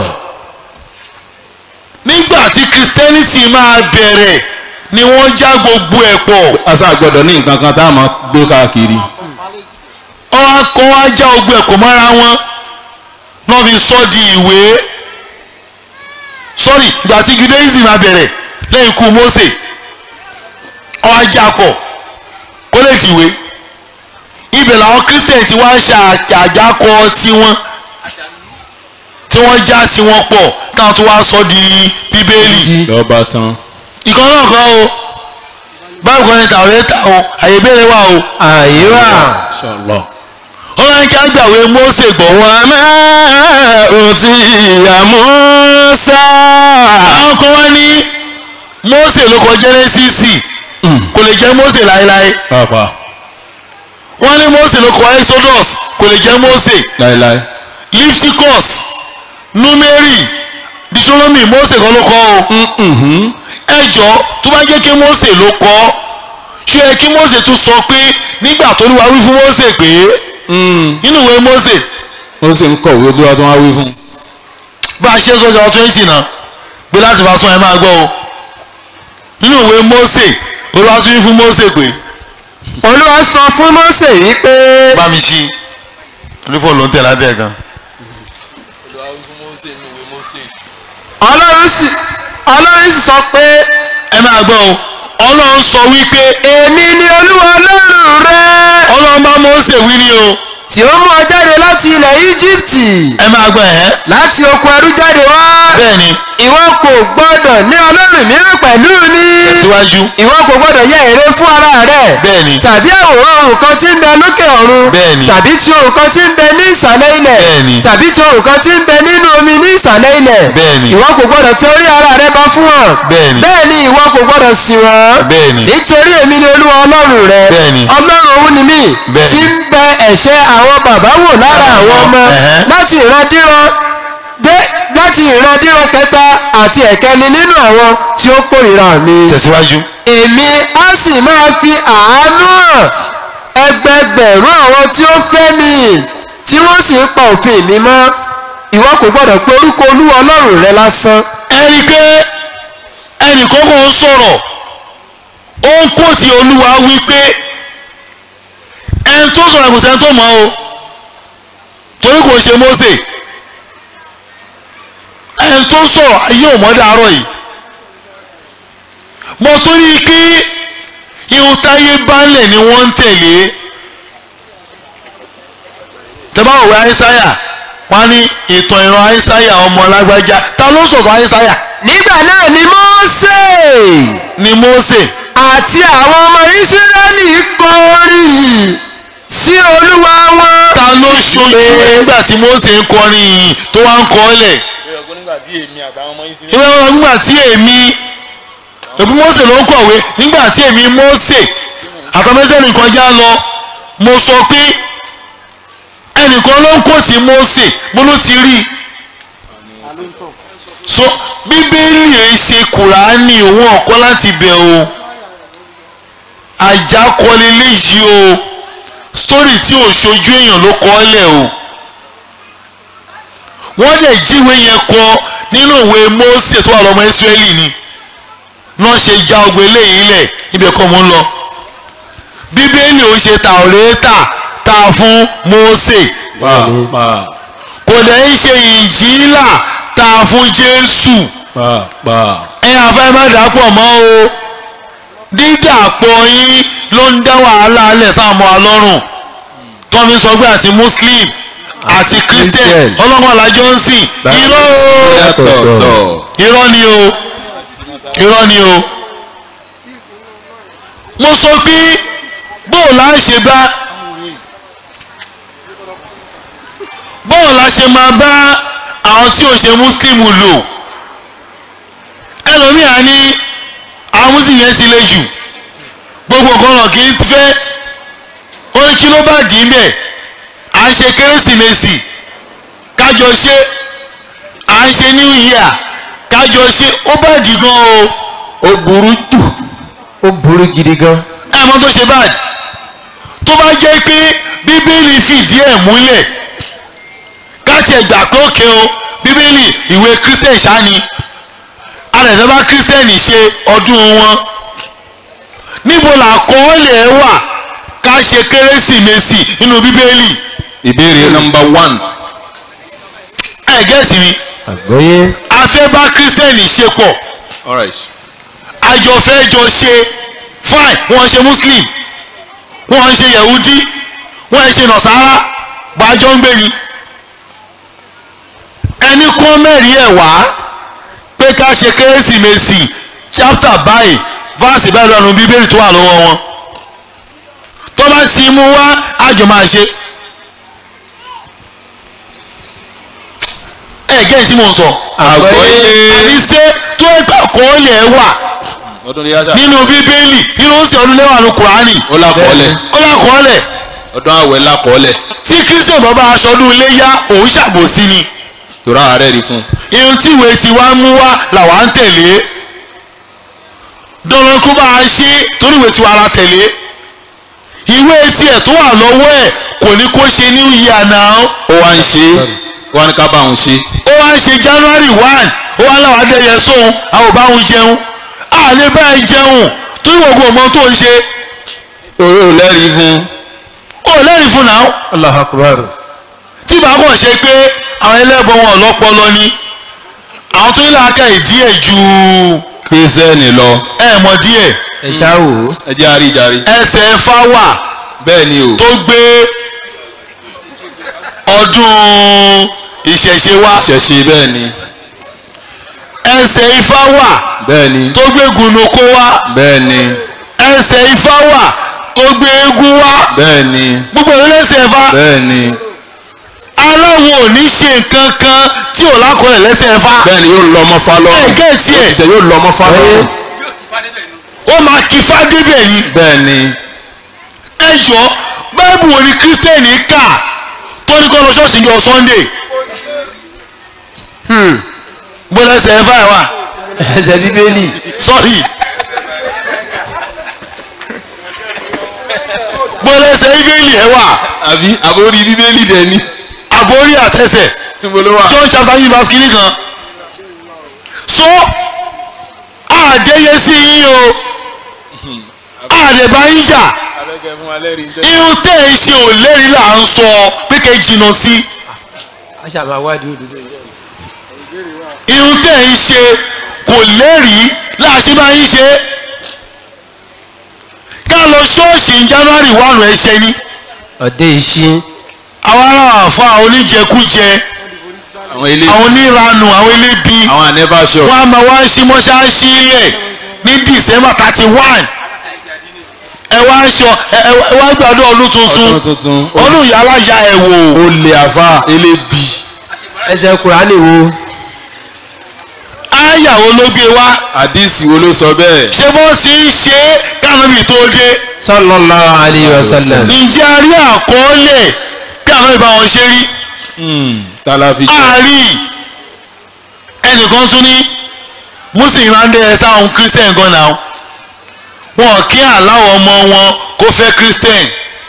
nígbà tí Christianity máa bẹ̀rẹ̀ ni wọ́n já gbogbo ẹ̀ pọ̀ asa gbọ́dọ̀ ní nǹkan kan tá a máa gbé káàkiri ọwọ́ kọ́ wá já gbogbo ẹ̀ pọ̀ mọ́ra wọn náà fi sọ di ìwé sorry ìgbà tí Judaism máa bẹ̀rẹ̀ lẹ́yìn ikú Mósè ọwọ́ ajá pọ̀ kó lè dìwé ibẹ̀ làwọn Christian ti wá ṣe àjákọ tiwọn tí wọ́n já tiwọn pọ̀ táwọn tó wá sọ di Bíbélì lọ́ba tán ìkan náà kan o báwo kan ní tàwérétà o àyè ìbéèrè wà o àyíwá Inshallah. ó wá ní kí á gbàwé Mósè gbọ́ wà má òtí ìyá Mùsá. àwọn kan wá ní Mósè ló kọ Jẹ́nẹ́sísì kò lè jẹ́ Mósè láéláé pàápàá wọ́n ní Mósè ló kọ Exodus kò lè jẹ́ Mósè láéláé Leviticus Númérì Deuteronomy Mósè kan ló kọ o ẹ jọ tó bá jẹ́ kí Mósè ló kọ ṣé ẹ kí Mósè tún sọ pé nígbà tó ní wàá wí fún Mósè pé nínú ìwé Mósè ó sì ń kọ̀wé bí wọ́n tún wá wí fún un. bá a ṣe ń sọ́jà twenty náà pé láti bá sún ẹ máa gbọ́ o nínú ìwé Mósè olúwa tún wí fún Mósè pé olúwa sọ fún Mósè wípé bá mi ṣí olúfọ̀ ló ń tẹ̀ lábẹ́ ẹ̀ gan. ọlọ́run sì ọlọ́run sì sọ pé ẹ máa gbọ́ o ọlọ́run sọ wípé èmi ni olúwa ọlọ́run rẹ ọlọ́run bá Mósè wí ní o tí ó mú ọ jáde láti ilẹ̀ íjíbítì ẹ máa gbọ́ ẹ̀ láti oko ẹrú jáde wá bẹ́ẹ̀ ni ìwọ kò gbọdọ̀ ní ọlọ́run mìíràn pẹ̀lú mi síwájú ìwọ kò gbọdọ̀ yẹ ère fún ara rẹ bẹ́ẹ̀ ni tàbí àwòrán ohun kan tí ń bẹ lókè ọ̀run Bẹ́ẹ̀ ni. tàbí ti ohun kan tí ń bẹ ní ìsàlẹ̀ ilẹ̀ Bẹ́ẹ̀ ni. tàbí ti ohun kan tí ń bẹ nínú omi ní ìsàlẹ̀ ilẹ̀ Bẹ́ẹ̀ ni. ìwọ kò gbọdọ̀ ti orí ara rẹ bọ fún wọn Bẹ́ẹ̀ ni. bẹ́ẹ̀ ni ìwọ kò gbọdọ̀ sìn wọ́n Bẹ́ẹ̀ ni. nítorí èmi ni olúwa ọlọ́run rẹ Bẹ́ẹ̀ ni. ọlọ́run òun ni mí Bẹ́ẹ̀ tí ni. ń bẹ ẹ̀ṣẹ̀ àwọn bàbá wò lára àwọn ọmọ Ẹ̀hẹ́. láti ìrandíran dé láti ìrandíran kẹta àti ẹ̀kẹni nínú àwọn tí ó kórìíra mi tẹ̀síwájú èmi á sì máa fi àánú hàn ẹgbẹgbẹ̀rún àwọn tí ó fẹ́ mi tí wọ́n sì ń pa òfin mi mọ́ ìwọ kò gbọ́dọ̀ pé orúkọ olúwa ọlọ́run rẹ lásán ẹ rí i pé ẹnìkan kò ń sọ̀rọ̀ ó ń kó ti olúwa wípé ẹni tó sọ̀rọ̀ kò sẹ́ni tó mọ̀ o torí kò ṣe Mósè ẹni tó sọ̀rọ̀ ayé ò mọ̀ dàárọ̀ yìí mo tún rí i pé ihun táyé bánlẹ̀ ni wọ́n ń tẹ̀lé tẹ́bá òwe àìsáyà wọ́n á ní ìtàn ìran àìsáyà ọmọ lágbájá ta ló sọ̀rọ̀ àìsáyà nígbà náà ni Mósè ni Mósè àti àwọn ọmọ Ísírẹ́lì kọrin sí olúwa wọn ta ló ṣojú nígbà tí Mósè ń kọrin yìí tó wá ń kọ́ lẹ̀ nígbà tí èmi àtàwọn ọmọ yín sí ìwé wọn nígbà tí èmi òbí Mósè ló ń kọ̀wé nígbà tí èmi Mósè àtọ́mẹ́sẹ̀lì kọjá lọ mo sọ pé ẹnìkan ló ń kó tí Mósè mo ló ti rí so bíbélì ẹ̀ ṣe kùránì òun ọ̀kọ́ láti bẹ̀ o àjákọ́lé léyìí o sítórì tí ò ṣojú èèyàn ló kọ́ lẹ̀ o wọ́n lè jíwé yẹn kọ nínú ìwé Mósè tó wà lọ́mọ Ísírẹ́lì ni náà ṣe já ọgbẹ́ léyìí lẹ̀ ibẹ̀ kọ́ mo ń lọ bíbélì ò ṣe tàwọ́rẹ́tà tá a fún Mósè pàápàá kò dẹ̀ ń ṣe ìjìlá tá a fún Jésù pàápàá ẹ àfẹ́ má dàpọ̀ mọ́ o dídàpọ̀ yín ló ń dá wàhálà alẹ̀ sáàmù alọ́rùn tọ́mi sọ pé àti Muslim àti Christian Christian. ọlọ́gbọ́n làjọ ń sìn irọ́ o yàtọ̀tọ̀ irọ́ ni o irọ́ ni o mo sọ pé bóò la ṣe bá bóò la ṣe máa bá àwọn tí ò ṣe muslim lò ẹlòmíà ní àwọn muslim yẹn ti le jù gbogbo nǹkan náà kì í fẹ́ ó ní kí ló bá dì í bẹ̀ à ń ṣe kérésìmesì kájọ ṣe à ń ṣe new year kájọ ṣe ó bá dì gan o ó burú jù ó burú gidi gan. ẹ mọ tó ṣe bad tó bá jẹ́ pé bíbélì fìdí ẹ̀ múlẹ̀ káàtì ẹ̀ gbà pé òkè o bíbélì ìwé christian ṣáni alẹ́fẹ́ bá christian ṣe ọdún wọn níbo làkọọ́lẹ̀ ẹ wà ká ṣe kérésìmesì nínú bíbélì ìbéèrè nọmba one ẹ gẹ́tì mi àgbọ́yé a fẹ́ bá christian ṣe pọ̀ alright àjọ fẹ́ jọ ṣe fine wọ́n ṣe muslim wọ́n ṣe yahudi wọ́n ṣe nasara gbàjọ ń gbé ni ẹni kọ́ mẹ́rin ẹ̀ wá pé ká ṣe kérésìmesì chapter báyìí verse báyìí lọ́nu bíbélì tó wà lọ́wọ́ wọn tó bá ti mú wá àjọ máa ṣe ẹ gẹ́ tí mò ń sọ àgbọ́yé àníṣe tó ẹgbẹ́ àkọọ́lẹ̀ ẹ̀ wà ọdún ní yáṣà nínú bíbélì nínú ó sì ọdún lẹ́wà ní kùránì ó lákọọ́lẹ̀ ó lákọọ́lẹ̀ ọdún àwẹ̀ lákọọ́lẹ̀ tí kristian bàbá aṣọdún iléyá òun ṣàbòsí ni tòrá ààrẹ rí fún irun tí ìwé tí wàá mú wá làwa ń tẹ̀lé dandan kó bá a ṣe torí ìwé tí wàá la tẹ̀lé ìwé tiẹ̀ tó wà lọ́wọ́ ẹ̀ kò ní kó ṣe new year now ó wá ń ṣe ó wá ní ká bá òun ṣe ó wá ń ṣe january one ó wá láwọn adẹ́yẹ sóhun àwọn ò bá òun jẹun àlẹ́ báyìí jẹun torí wọ́n kò mọ tó ń ṣe ó lẹ́rìí fún ó lẹ́rìí fún náà allah akbar tí bá kàn ṣe pé àwọn ẹlẹ́bọn wọn lọ́pọlọ ni àwọn tó ń làákà ìdíẹ̀ ju kírísítẹ́nì lọ ẹ̀ mọ̀ díẹ̀ ẹ ṣáà wò ó. ẹ jẹ́ àríjàre ẹsẹ̀ ẹ̀fà wà bẹ́ẹ̀ ni o tó gbé ọdún ìṣẹ̀ṣe wá ṣẹ̀ṣe bẹ́ẹ̀ ni ẹsẹ̀ ifá wà bẹ́ẹ̀ ni tó gbé gùnùkó wá bẹ́ẹ̀ ni ẹsẹ̀ ifá wà tó gbé eégún wá bẹ́ẹ̀ ni gbogbo ìlú lẹ́sẹ̀ ẹ̀fà bẹ́ẹ̀ ni aláwo ò ní ṣe nǹkan kan tí ò lákọọ́lẹ̀ lẹ́sẹ̀ ẹ̀fà bẹ́ẹ̀ ni yóò lọ ọmọ fa lọ ẹ̀ gẹ́ẹ̀tì ẹ̀ ìtẹ̀ yóò lọ ọmọ fa lọ ó máa kí fádébẹ̀ ni bẹ́ẹ̀ ni ẹ jọ báìbù wo ni kírísítẹ́nì kà tó ní kọ́ lọ ṣọ́ọ̀ṣì jọ sunday bó lẹ́sẹ̀ ẹ̀fà ẹ̀ wà ẹsẹ̀ bíbélì sorry bó lẹ́sẹ̀ bíbélì ẹ̀ wà àbí àbórí bíbélì dẹ̀ ni àbórí àtẹsẹ̀ níbo ló wà john chapter yìí verse kìíní kan so àdéyé sí yín o àdèbá yín jà abẹ́kẹ́ fún wa lẹ́rìí ń tẹ́ irun tẹ́ ẹ ṣe ò lérí là ń sọ pé kẹ́ ẹ jìnnà sí a ṣàmà wádìí òdodo yìí. irun tẹ́ ẹ ń ṣe kò lẹ́rìí láàṣì bá yín ṣe ká lọ ṣọ́ọ̀ṣì ní january one ẹ ṣe ní ọdẹ ìṣin àwọn ará àfa oníjẹkújẹ àwọn ilé àwọn oníranù àwọn elébi àwọn ànẹ́fà shop wọn a máa wá sí mọ́ṣáláṣí lẹ̀ ní december thirty one ẹ wá aṣọ ẹ ẹ ẹ wá gbàdúrà ọdún tuntun ọdún tuntun ọdún ìyá alájà ẹ wò ó lè àfà elébi ẹsẹ̀ kùránì wo a àyàwó ló gbé wá àdìsí wo ló sọ bẹ́ẹ̀. ṣé bó ti ń ṣe é kánábì tó dé sallallahu alayhi wa sallam. ǹjẹ́ a rí àkọọ́lẹ̀ bí àwọn ìbá wọn ṣe rí tálàfi jẹ́ àárí ẹnìkan tún ní muslim máa ń dẹ́ ẹ sáwọn christian gan náà wọn kí àláwọ̀ ọmọ wọn kó fẹ́ christian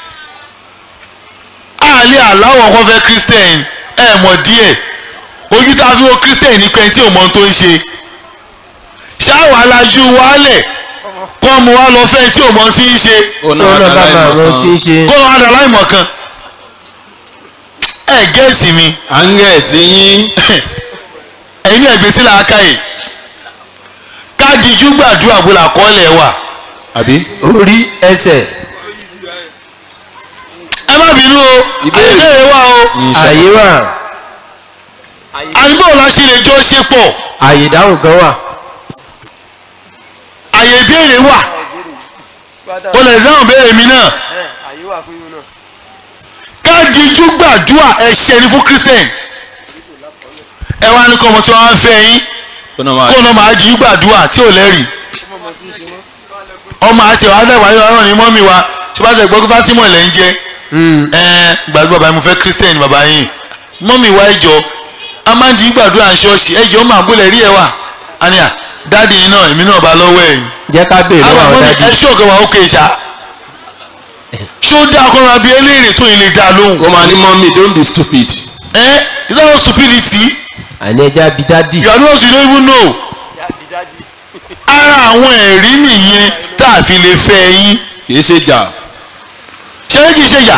àlẹ́ àláwọ̀ kó fẹ́ christian ẹ mọ̀ díẹ̀ ojú tá a fi wo christian ní pé tí ò mọ ohun tó ń ṣe ṣáà alájú wálẹ̀ kọ́ mu wá lọ fẹ́ tí ò mọ ohun tí ń ṣe ó náà ó náà bá máa mọ tí ń ṣe. kó lọ́wọ́ adà láìmọ̀ kan ẹ gẹ́ẹ̀tì mi áńgẹ̀ tí yín ẹ̀yin ẹ̀gbẹ́ sí làákàyè káàdìjú gbàdúrà bó la kọ́lẹ̀ wà àbí. orí ẹsẹ̀ ẹ má bínú o Ìbéèrè. àìbéèrè wà o àyè wà àdúgbò la ṣe lè jọ ṣe pọ̀ àyè ìdáhùn kan wà. àyè ìbéèrè wà o lè dáhùn béèrè mi náà káàdìjú gbàdúrà ẹ̀ṣẹ̀ ni fún christian ẹ wá ní kọ́ ọmọ tí wọ́n á fẹ́ yín ó náà máa kó lọ́ máa jí gbàdúrà tí ò lẹ́rìí ọmọ àti ìwà àdàgbà yóò rán ní mọ́mí wa ṣé bá tẹ̀ gbọ́ pé Fátímọ̀ lẹ́ ń jẹ́ ẹ gbàdúrà bàbá mi fẹ́ kírísítẹ́nì bàbá yín mọ́mí wa ẹjọ́ a máa ń di gbàdúrà ṣọ́ọ̀ṣì ẹjọ́ máa bólẹ̀ rí ẹ wà àníyà dáàdi yìí náà èmi náà bá lọ́wọ́ ẹ̀yìn jẹ́ ká béèrè àwọn lọ́wọ́ mọ́mí dájú. ẹ ṣọ́ọ̀kẹ́ wa ókè ṣá ṣó dá akọ́ra bíi eléèrè tó yìí lè dá lóhùn ó máa ní mọ́mí don't be stupid. ẹ is that not stupidity àní ẹja bí dádì. you are the ones you don't even know ara àwọn ẹ̀rí nìyẹn tá a fi lè fẹ́ yín kì í ṣe jà. ṣé kì í ṣe yà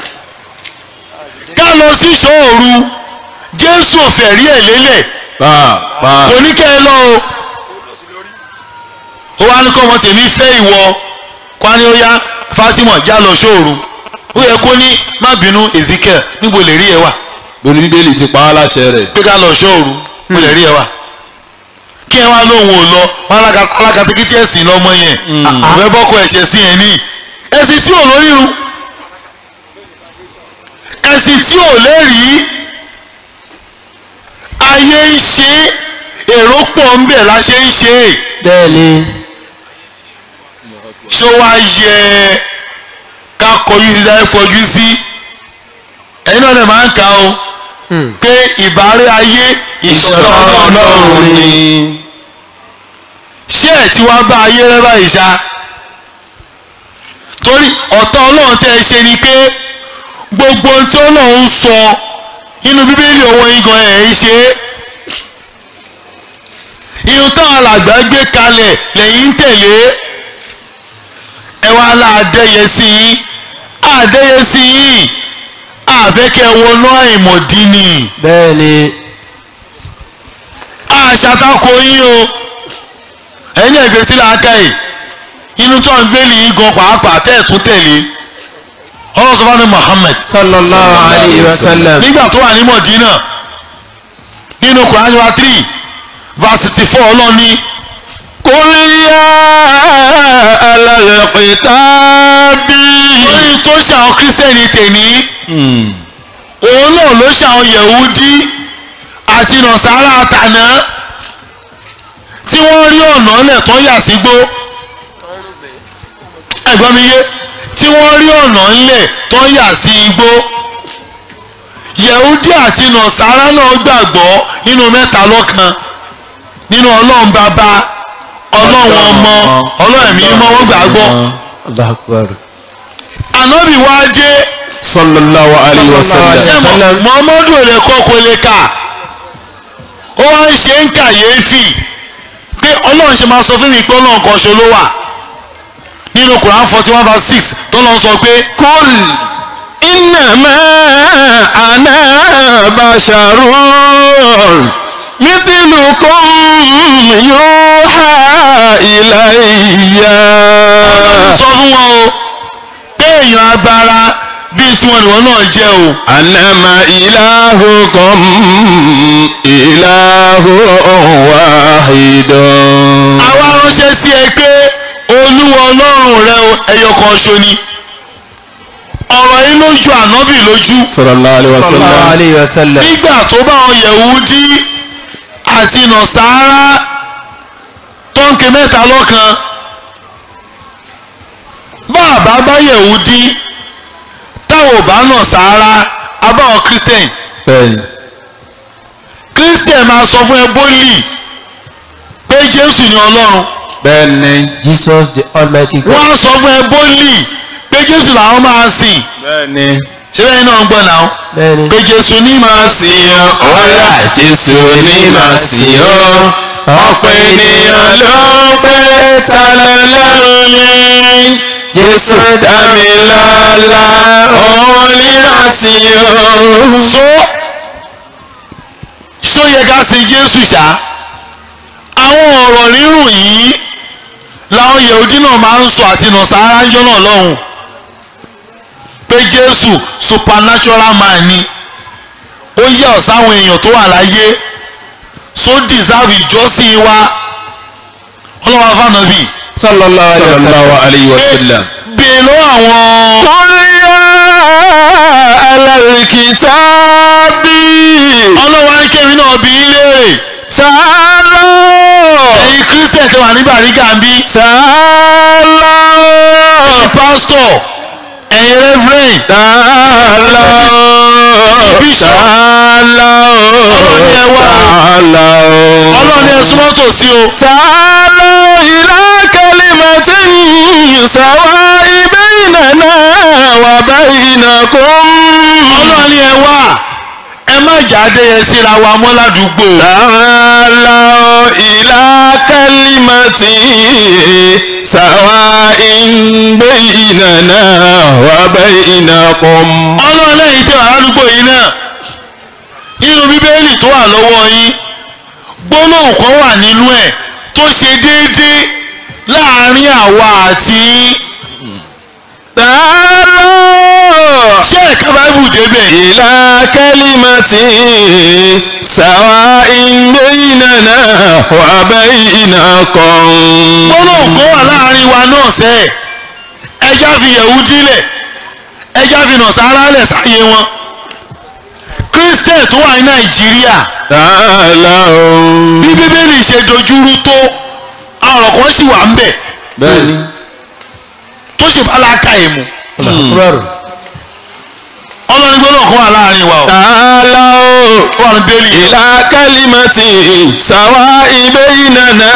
ká lọ sí ṣọ́ọ̀rù jésù òfẹ̀rí ẹ̀ lélẹ̀ pa pa kò ní kẹ́ ẹ lọ o ó wá ní kọ́ ọmọ tèmi fẹ́ ìwọ kwani ó yá Fatima já lọ ṣọ́ọ̀rù ó yẹ kó ní má bínú Ezekiel níbo lè rí ẹ wà lórí bíbélì ti pa á láṣẹ rẹ̀. pé ká lọ ṣọ́ọ̀rù níbo lè rí ẹ wà kí ẹ wá lóhùn ò lọ wọn alákatakítí ẹ̀sìn lọ́mọ yẹn ìwé bọ́kọ ẹ̀ṣẹ̀ sí ẹ̀ ní ẹ̀sìn tí ò lórírun ẹ̀sìn tí ò lẹ́rìí ayé ń ṣe èrò pọ̀ ń bẹ̀ la ṣe ń ṣe bẹ́ẹ̀ ni ṣó wá yẹ ká kọjú sí sáré fojú sí ẹ̀yin náà lè máa ń kà ó pé ìbárẹ́ ayé ìṣọ́ ọlọ́run ọlọ́run ni ṣé ẹ̀ tí wàá bá ayé rẹ báyìí ṣá torí ọ̀tọ̀ ọlọ́run tẹ́ ẹ ṣe ni pé gbogbo ohun tí ọlọ́run sọ nínú bíbélì òun igan ẹ̀ ń ṣe é ihun táwọn alàgbà gbé kalẹ̀ lẹ́yìn ń tẹ̀lé ẹ wá láàdẹ́yẹ sí yín àdẹ́yẹ sí yín àfẹ́kẹ́ wọnú àìmọ̀dí ni bẹ́ẹ̀ ni àṣàtakò yín o ẹ̀yin ẹ̀gbẹ́ sí làákàyè inú tó ń gbélé yín gan pàápàá tẹ́ ẹ̀ tún tẹ̀lé ọlọ́run sọ fún Muhammad sallallahu alayhi wa sallam. nígbà tó wà ní Mọ̀dínà nínú Quran wa three verse sixty four ọlọ́run ní kúlíyà alálẹ̀pẹ̀tàbí. lórí tó ṣàwọn kírísítẹ́nì tèmi òun náà ló ṣàwọn Yẹ̀húdí àti Nàsárà àtàná tí wọ́n rí ọ̀nà lẹ̀ tó yà sígbó ẹ̀gbọ́n mi yé tí wọ́n rí ọ̀nà ńlẹ̀ tó yà sí igbó Yẹ̀húdí àti Nàsárà náà gbàgbọ́ nínú mẹ́ta lọ́kan nínú Ọlọ́run bàbá Ọlọ́run ọmọ Ọlọ́run ẹ̀mí mọ́ wọ́n gbàgbọ́ Allahu Akbar. ànábì wá dé sallallahu alayhi wa sallam. ṣé Muhammadu ò lè kọ́ kó lè kà ó wá ń ṣe ń kàyéfì pé Ọlọ́run ṣe máa sọ fún mi pé Ọlọ́run kan ṣo ló wà nínú Quran forty one verse six tó lọ sọ pé kúl innama ana basharun mithlukum yuha ilayya. Ọlọ́run sọ fún wọn o pé èèyàn agbára bíi tiwọn ìwọ náà jẹ́ o anama ilahukum ilahu wahidun. àwa ránṣẹ́ sí ẹ pé olúwa ọlọ́run rẹ o ẹyọ kan ṣo ni ọ̀rọ̀ yìí lójú ànábì lójú sallallahu alayhi wa sallallahu sallam. alayhi wa sallam. nígbà tó bá wọn Yẹ̀húdí àti Nàsárà ń ké mẹ́ta lọ́kan bàbá bá yẹ̀wùdí táwọn ò bá nà sáárá abáwọn christian bẹ́ẹ̀ni christian máa sọ fún ẹ bólì pé jésù ni ọlọ́run bẹ́ẹ̀ni Jesus the almighty God. wọ́n á sọ fún ẹ bólì pé jésù làwọn máa sìn bẹ́ẹ̀ni. ṣé bẹ́ẹ̀ náà ń gbọ́ náà bẹ́ẹ̀ni. pé jésù ní máa sìn sìn ọ́ ọ̀la jésù ní màá sìn ọ́ ọ̀pọ̀ ènìyàn ló pé ta lọ́lọ́run ní jésù dá mi lọ́lá òun ní màá sìn ọ́. so ṣó yẹ ká sin jésù ṣá àwọn ọ̀rọ̀ rírùn yìí làwọn yehudi náà máa ń sọ àti nàṣàrà ń jọ́nà lọ́hùn pé jésù supernatural man ni ó yà ọ́ sáwọn èèyàn tó wà láyé so deserve ìjọsìn wa ọlọ́wọ́ afánàbì sallallahu alayhi wa sallam. sallallahu alayhi wa sallam. bèè lọ́wọ́ àwọn alàlùkìtàbí ọlọ́wọ́ akéwì náà bí í léèrè tààlọ́ ẹ̀yin christian tẹ wà ní bàrígà ń bí tààlọ́ ẹ̀yin pastor ẹ̀yin reverend tààlọ́ Bishop. tààlọ́ Ọlọ́run ẹ wá o. tààlọ́ ọlọ́run ẹ súnmọ́ tòsí o تعالوا إلى كلمة سواء بيننا وبينكم ọlọ́run ni ẹ wá ẹ má jáde ẹ síra wa mọ́ ládùúgbò تعالوا إلى كلمة سواء بيننا وبينكم ọlọ́run lẹ́yìn tẹ wà ládùúgbò yìí náà nínú bíbélì tó wà lọ́wọ́ yín gbólóhùn kan wà nínú ẹ̀ tó ṣe déédéé láàárín àwa àti yín تعالوا ṣé ẹ̀ka báíbù débẹ̀ إلى كلمة سواء بيننا وبينكم gbólóhùn kan wà láàárín wa náà sẹ́ ẹja fi yẹ̀wúdí lẹ̀ ẹja fi nàṣàrà lẹ̀ sáyé wọn christian tó wà ní nàìjíríà تعالوا bí bíbélì ṣe dojúrú tó àwọn ọ̀rọ̀ kan sì wà ń bẹ̀ bẹ́ẹ̀ni. tó sì bá láka ìmù Akbar. ọlọ́run gbólóhùn kan wà láàárín wa o تعالوا ó wà ní bíbélì إلى كلمة سواء بيننا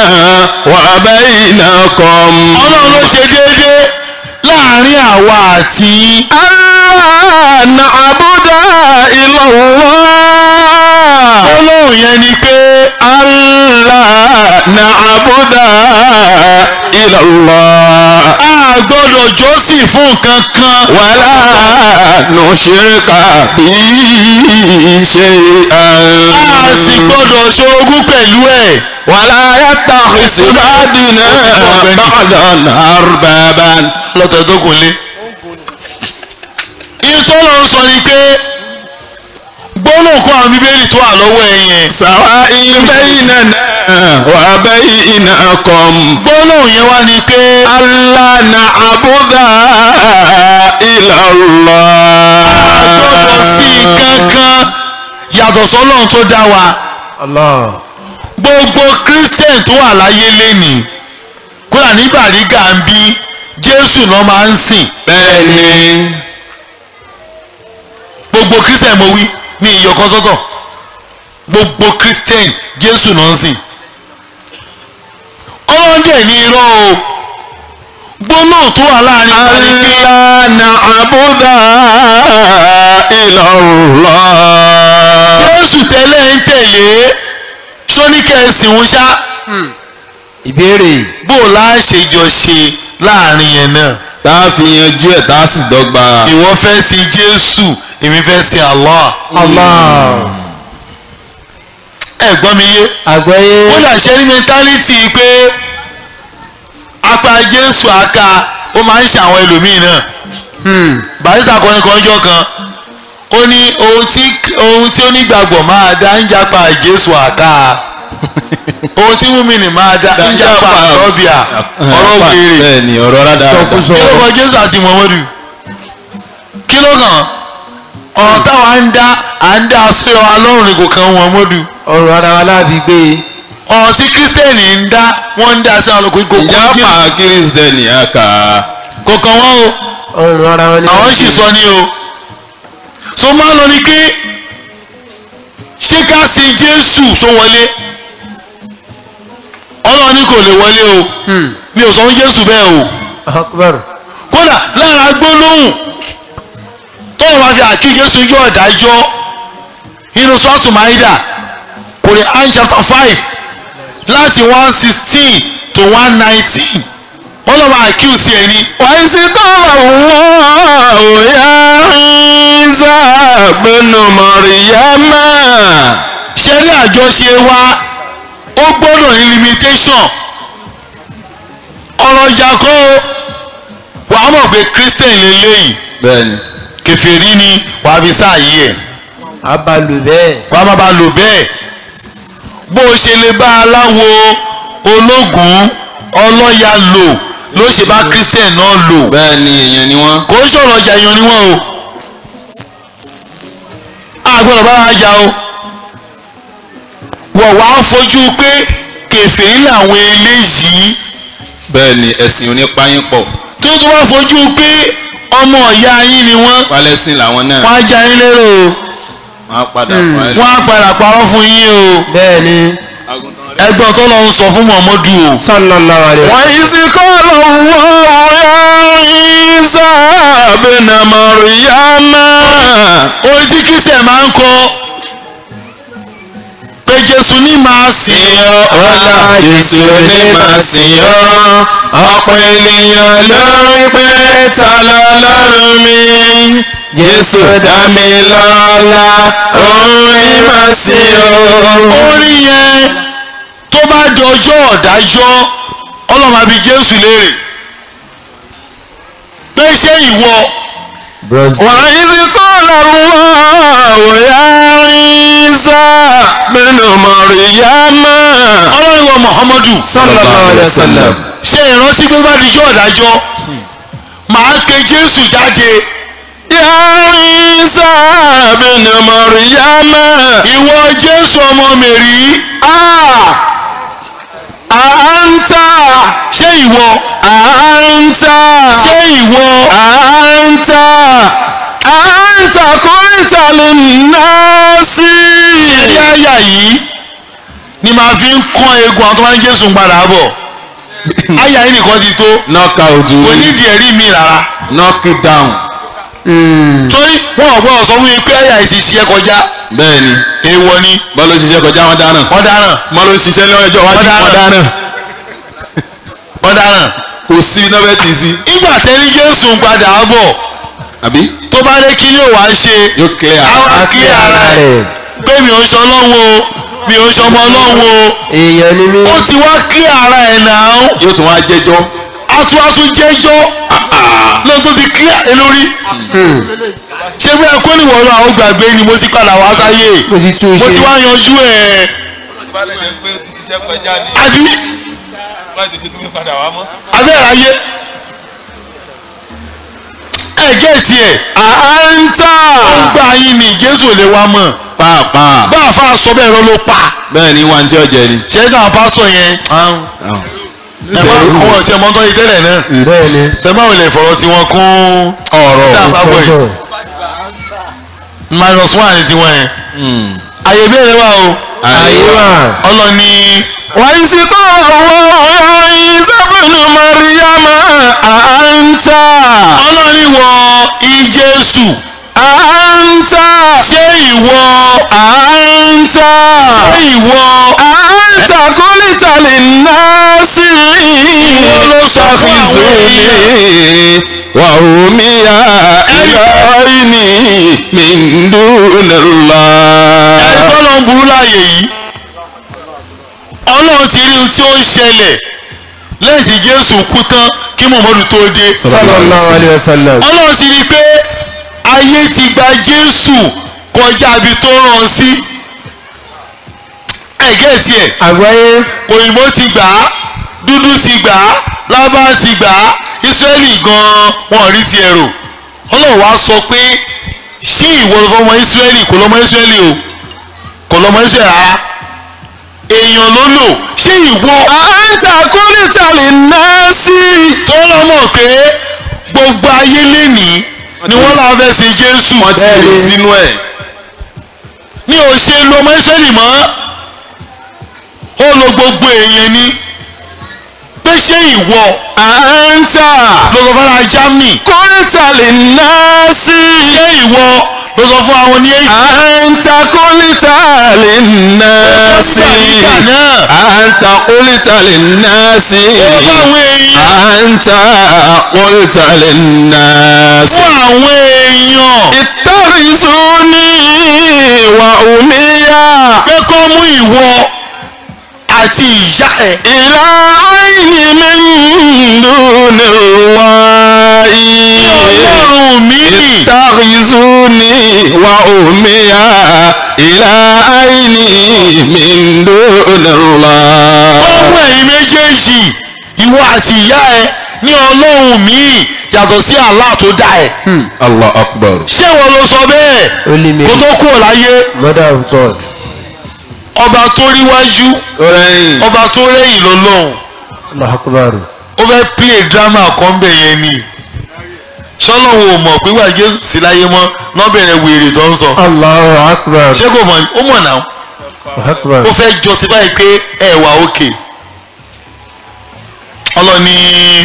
وبينكم ọlọ́run ló ṣe déédéé láàárín àwa àti yín ألا نعبد إلا الله gbólóhùn yẹn ni pé ألا نعبد إلا الله a gbọ́dọ̀ jọ́sìn fún nǹkan kan ولا نشرك به شيئا a sì gbọ́dọ̀ ṣorogún pẹ̀lú ẹ̀ ولا يتخذ بعضنا بعضا أربابا lọ́tọ̀ tó kò lé. ìtọ́lọ̀ ń sọ ni pé gbólóhùn kan àwọn bíbélì tó wà lọ́wọ́ ẹ yẹn سواء بيننا وبينكم gbólóhùn yẹn wá ni pé ألا نعبد إلا الله gbọ́dọ̀ sí nǹkan kan yàtọ̀ sọ́lọ́run tó dá wa Allah. gbogbo christian tó wà láyé lénìí kódà ní bàrígà ń bí jésù náà máa ń sìn bẹ́ẹ̀ni gbogbo christian mo wí ní ìyọkọ sọ́tọ̀ gbogbo christian jésù náà ń sìn ọlọ́run dẹ̀ ní irọ́ o gbólóhùn tó wà láàrin wa ni pé ألا نعبد إلا الله jésù tẹ́lẹ̀ ń tẹ̀lé sóníkẹ́sìn ń ṣá ìbéèrè bó o láà ṣe jọ ṣe láàrin yẹn náà tá a fi yanjú ẹ̀ tá a sì dọ́gba. ìwọ fẹ́ sin jésù èmi fẹ́ sin allah Allah ẹ gbọ́ mi yé àgbọ́yé ó dà ṣe ní mẹtálítì pé apá jésù aka ó máa ń ṣàwọn ẹlòmíì náà barista kọrin kan jọ kan ó ní ohun tí ohun tí onígbàgbọ́ máa dá ń japa jésù àká ohun tí múmìnì máa dá ń japa àtọ́bíà ọ̀rọ̀ wèrè bẹ́ẹ̀ni ọ̀rọ̀ rádà. Sọkúsọ. kí ló kọ jésù àti muhammadu kí ló kàn ọ̀rọ̀ táwa ń dá à ń dá sí ọ alọ́run ni kò kan muhammadu ọrùn ara wa láàbí gbé ọ̀rọ̀ tí kírísítẹ́nì ń dá wọ́n ń dá sí àwọn olùkọ́ ìkókó ìjà jésù pa kírísítẹ́nì àkà kò kàn wọ́n o ọrùn ara wọn ni àwọn sì sọ ní o so máa lọ ni pé ṣé ká sin jésù só wọlé ọlọ́run ní kò lè wọlé o mi ò sọ fún jésù bẹ́ẹ̀ o akbar kódà lára gbólóhùn tọ́wọ́ bá fi àkí jésù yọ ọ̀dájọ́ inú sọ́ọ̀tù maida Quran chapter five láti one sixteen to one nineteen wọ́n lọ́ọ́ máa accuse ẹ̀ ní wọ́n sì kọ́ wọ́n òyà ìsà gbẹ́nu mọ̀ríyámà. ṣe rí àjọṣe wa ó gbọ́dọ̀ ní limitation ọ̀rọ̀ ìjà kọ́ o wàá mọ̀ pé christian lélẹ́yìí bẹ́ẹ̀ni kèfèrí ni wàá fi sáàyè ẹ̀ abalu bẹ́ẹ̀ wàá má ba lò bẹ́ẹ̀ bó o ṣe lè bá aláwo ológun ọlọ́ya lò ló ṣe bá christian náà lò bẹ́ẹ̀ni èèyàn ni wọ́n. kò ń sọ̀rọ̀ ọjà èèyàn ni wọ́n o a gbọ́dọ̀ bá wa jà o wọ̀ wá fojú pé kèfèrí làwọn eléyìí bẹ́ẹ̀ni ẹ̀sìn onípáyín pọ̀ tó tún wá fojú pé ọmọ ìyá yín ni wọ́n palẹ́sìn làwọn náà wọ́n á já yín lérò o wọ́n á padà fún ẹ. wọ́n á padà parọ́ fún yín o bẹ́ẹ̀ ni ẹgbọ́n tó lọ ń sọ fún Muhammadu o sallallahu alaihi wa wọ́n sì kọ́ wọ́n ìsà gbẹ́nu mọ̀ríyámà. orin tí christian máa ń kọ pé Jésù ní máa sìn ọ́ ọ̀la jésù ní màá sìn ọ́ ọ̀pọ̀ ènìyàn ló ń pè ta lọ́lọ́run mi jésù dá mi lọ́lá òun ní màá sìn ọ́. orin yẹn tó bá di ọjọ́ ọ̀dájọ́ ọlọ́run àbí Jésù léèrè pé ṣé ìwọ brazil وإذ قال الله يا عيسى بن مريم ọlọ́run ìwọ Muhammadu sallallahu alaihi wa sallam ṣe ìrántí pé bá di ọjọ́ ọ̀dájọ́ màá pe Jésù jáde يا عيسى بن مريم ìwọ Jésù ọmọ Mèrí أنت ṣé ìwọ أنت ṣé ìwọ أنت أنت قلت للناس ẹ̀rí àyà yìí ni màá fi ń kọ́ eegun àwọn tó máa ń Jésù ń padà bọ̀ àyà yìí nìkan ti tó knock out kò nídìí ẹ̀rí mi rárá knock it down. torí wọn ò gbọ́dọ̀ sọ fún mi pé àyà yìí ti ṣiṣẹ́ kọjá bẹ́ẹ̀ni èèwọ̀ ni bọ́lá ṣiṣẹ́ kọjá wọn dáná wọ́n dáràn bọ́lá ṣiṣẹ́ lọ́jọ́ wájú Wọ́n wọn dáná. dáná wọ́n dáràn kò sí iná bẹ́ẹ̀ tì í sí. ìgbà tẹ́ni Jésù ń padà bọ̀ àbí tó bá dé kí ni ò wá ṣe yóò clear àwọn àkílẹ̀ ara ẹ̀ pé mi ò ń ṣe ọlọ́run o mi ò ń ṣe ọmọ ọlọ́run o èèyàn ni mí ó ti wá kílẹ̀ ara ẹ̀ náà yóò tún wá jẹ́jọ́ atúwàtú jẹ́jọ́ lóun tó ti kílẹ̀ ẹ̀ lórí ṣé bí ẹ̀kọ́ nìwọ̀n lọ àwọn gbàgbé ni mo ti padà wá sáyé mo ti tún mo ti ṣe wá yanjú ẹ̀ bá lè jẹ́ pé ó ti ṣiṣẹ́ kọjá ni àbí láti ṣe tó fi padà wá mọ́. abẹ́rẹ́ ayé ẹ̀ gẹ̀ẹ́sì ẹ̀ àǹtà gbà yín ni Jésù ò lè wá mọ̀ pàápàá bá àfa sọ bẹ́ẹ̀ rọ́ ló pa bẹ́ẹ̀ ni wà ní tí ọjà ni. ṣé káwọn pásítọ̀ yẹn ẹ má àwọn ọ̀tí ọmọ tó yẹ tẹ́lẹ̀ náà bẹ́ẹ̀ ni ṣe máa lè fọ̀rọ̀ tí wọ́n kún ọ̀rọ̀ dáàbà bọ̀ yìí sọ̀rọ̀ minus one ni tiwọn yẹn àyè béèrè wà o ayé wà ọlọ́ni wọ́n sì kọ́ owó ìsọ́bùnú mọ́ríyámà àǹtà ọlọ́ni wọ ìjésù àǹtà ṣé ìwọ àǹtà ṣé ìwọ àǹtà kúlítà lè ná sí ló sọ fún àwọn èèyàn wà omi ya ẹ̀yọ́rí ni mìndúnlá. ẹni tọ́lọ́ ń burú láàyè yìí ọlọ́run ti rí ohun tí ó ń ṣẹlẹ̀ lẹ́yìn tí jésù kú tán kí muhammadu tó dé sallallahu alaihi wa sallam ọlọ́run ti rí i pé ayé ti gba jésù kọjá ibi tó rán an sí ẹ̀gẹ́ tiẹ̀ àgbáyé òyìnbó ti gbà á dúdú ti gbà á lábá ti gbà á ísírẹ́lì gan-an wọn ò rí ti ẹ̀rọ ọlọ́run wá sọ pé ṣé ìwọ ló fọmọ ísírẹ́lì kò lọ́mọ ísírẹ́lì o kò lọ́mọ ísírẹ́lì rárá èèyàn ló lò ṣé ìwọ àǹtà kúrìtà lè ná sí. tó lọ mọ̀ pé gbogbo ayé lénìí ni wọ́n làwọn fẹ́ sin jésù wọ́n ti lè sínú ẹ̀. ní ò ṣe lo ọmọ ìsírẹ́lì mọ́ ó lo gbogbo èèyàn ni pé ṣé ìwọ àǹtà ló sọ fún ara germany kúrìtà lè ná sí. ṣé ìwọ ló sọ fún àwọn ní èyí àǹtà kúrìtà lè ná sí. nígbà náà àǹtà kúrìtà lè ná sí. ó sọ fún àwọn èèyàn àǹtà kúrìtà lè ná sí. fún àwọn èèyàn ìtàrísùnì wà òmíyà pé kó mú ìwọ àti ìyá ẹ ìlà àìní mi ń dùn wáyé. ọlọ́run mi ìtàrísùnì wà òmíyà ìlà àìní mi ń dùn kó mú ẹ̀yin méjèèjì ìwọ àti ìyá ẹ ní ọlọ́run mi yàtọ̀ sí Allah tó dá ẹ allah akbar. ṣé ìwọ ló sọ bẹ́ẹ̀ Only me. kó tó kúrò láyé mother of god. ọba tó ríwájú rẹ́yìn ọba tó rẹ́yìn lọ́lọ́run allah akbar. ó fẹ́ play drama kan bẹ̀ yẹn ni sọlọ́run ò mọ̀ pé wà jésù sí láyé mọ́ lọ́bẹ̀rẹ̀ wèrè tó ń sọ allahu akbar. ṣé kò mọ̀ ó mọ̀ náà allahu akbar. ó fẹ́ justify pé ẹ wà òkè ọlọ́ni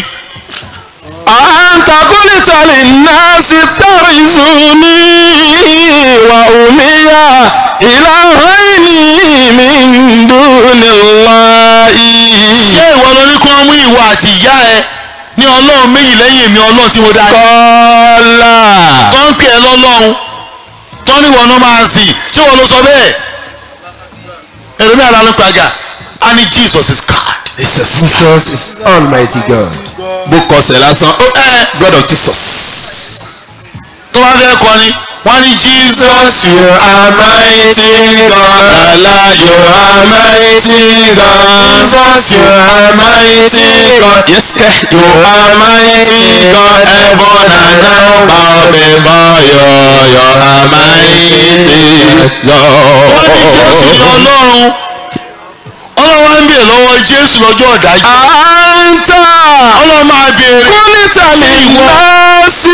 àǹtà kúrìtà lè ná sí tàrísùnì wà òmíyà ìlà àìní mi ń dùn wáyé. ṣé ìwọ ló ní kó mú ìwọ àti ìyá ẹ ní ọlọ́run méjì lẹ́yìn èmi ọlọ́run tí mo dá ẹ kọ́lá tó ń pè ẹ́ lọ́lọ́run tó ní ìwọ náà máa sìn ṣé ìwọ ló sọ bẹ́ẹ̀ ẹlòmíà lánàá pàgà á ní Jesus is God jesus is almighty god. bó kọsẹ̀ lásán ó ẹ blood of jesus. tó bá fẹ́ kọrin wọ́n á ní Jesus you are mighty God Allah you are mighty God Jesus you are mighty God yes kẹ́ you are mighty God heaven and earth bow before you you are mighty wọ́n ní Jésù ní God. ọlọ́run ọlọ́run wá ń bèèrè lọ́wọ́ Jésù lọ́jọ́ ọ̀dájú Anta ọlọ́run máa bèèrè kúlítà lìnàásì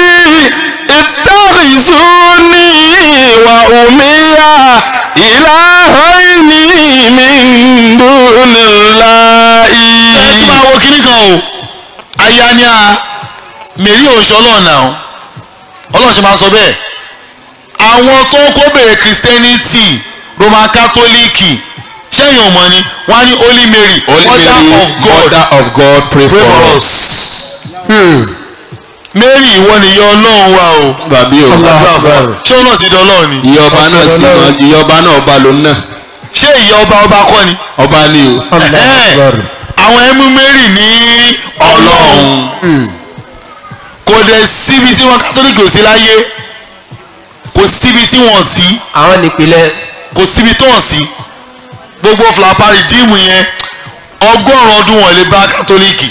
ìtàrísùnì wà òmíyà ìlàhàìní mi dúnìláì. ẹ tún máa wo kíní kan o aya ni a mèrí òǹṣọ ọlọ́run náà ọlọ́run ṣe máa sọ bẹ́ẹ̀ àwọn tó kó bèrè christianity roman catholic ṣẹ́yìn ò mọ̀ ni wọ́n á ní holy mary Holy mother Mary, of god mother of God, pray, pray for for us. us. mary ìwọ nìyá ọlọ́run wa o Bàbí o, Allahu akbar. ṣé ọlọ́run ti di ọlọ́run ni ìyọba náà sì mọ ìyọba náà ọba ló náà. ṣé ìyá ọba ọba kọ́ ni Ọba ni o. allahu akbar. àwọn ẹmú mary ní ọlọ́run kò dẹ̀ síbi tí wọn kátólíkì ò sí láyé kò síbi tí wọn sí àwọn nípìnlẹ̀ kò síbi tó hàn sí gbogbo flapari díìmù yẹn ọgọ́rùn ọdún wọn lè bá kátólíkì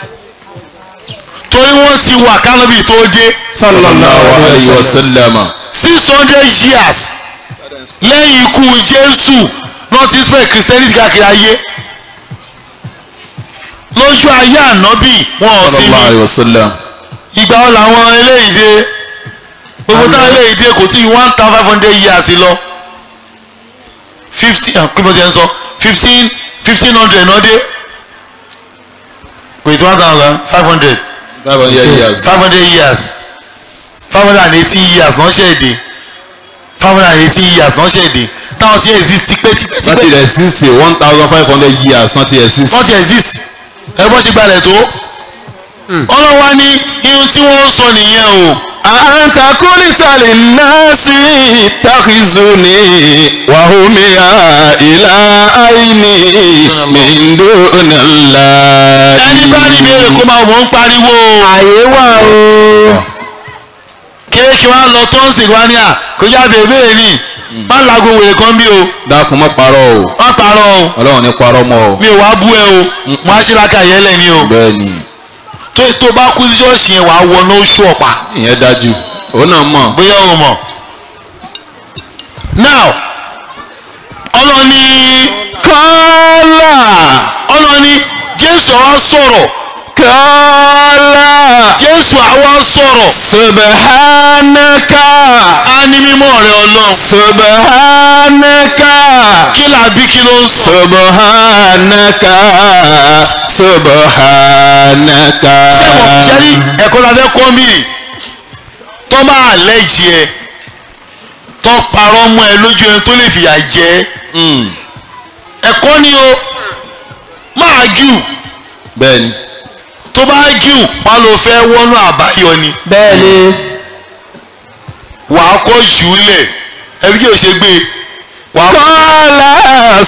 torí wọ́n ti wà kánábì tó dé Sallallahu alayhi wa sallam. six hundred years lẹ́yìn ikú jésù náà ti spread christianity káàkiri ayé lójú ayé ànábì wọn ò sí Sallallahu ní alayhi wa sallam. ìgbà wọn làwọn eléyìí dé gbogbo táwọn eléyìí dé kò tí one thousand five hundred years lọ fifteen kí mo ti ẹ sọ fifteen fifteen hundred náà dé kò tí one thousand five hundred Five hundred years. five hundred years five hundred and eighteen years náà ṣe èdè five hundred and eighteen years náà ṣe èdè táwọn ti exist tipẹ́tipẹ́ Wọ́n ti tipẹ́ exist one thousand five hundred years wọ́n ti exist. wọ́n ti exist ẹ bọ́ ṣe gbalẹ̀ tó ọlọ́wà ní irun tí wọ́n ń sọ nìyẹn o. أنت قلت للناس اتخذوني وهميا إلى عيني من دون الله ẹni bá ní ìbéèrè kó máa mọ̀ ń pariwo àyè wà o. kéèkì wa lọ tó ń sìn wá ní à kó jáde ìbéèrè ní má lago wèrè kan bí o dákun má parọ́ o má parọ́ o ọlọ́run ní parọ́ mọ́ o mi ò wá bú ẹ o mo á ṣe láka yẹlẹ ni o bẹ́ẹ̀ ni tó tó bá kú sí ṣọ́ọ̀ṣì yẹn wàá wọ ní oṣù ọ̀pá ìyẹn dájú òun náà mọ̀ bóyá o mọ̀ now ọlọ́ni kọ́lá ọlọ́ni jésù àwa sọ̀rọ̀ kọ́lá jésù àwa sọ̀rọ̀ subhanaka á ní mímọ́ rẹ ọlọ́run subhanaka kí làbí kí ló ń sọ subhanaka subhanaka. sẹ́wọ̀n jẹ́rí ẹ̀kọ́ la fẹ́ kọ́ mí tọ́ bá àlẹ́jì ẹ tọ́ parọ́ mọ́ ẹ lójú ẹ tó lè fìyà jẹ ẹ́. Mm, ẹ̀kọ́ ni o máa jù bẹ́ẹ̀ni tó bá jù wọn ló fẹ́ wọ́nú àbáyọ ni bẹ́ẹ̀ ni wàá kọ́ jù ú lẹ̀ ẹbí kí o ṣe gbé wàá kọ́ kọ́lá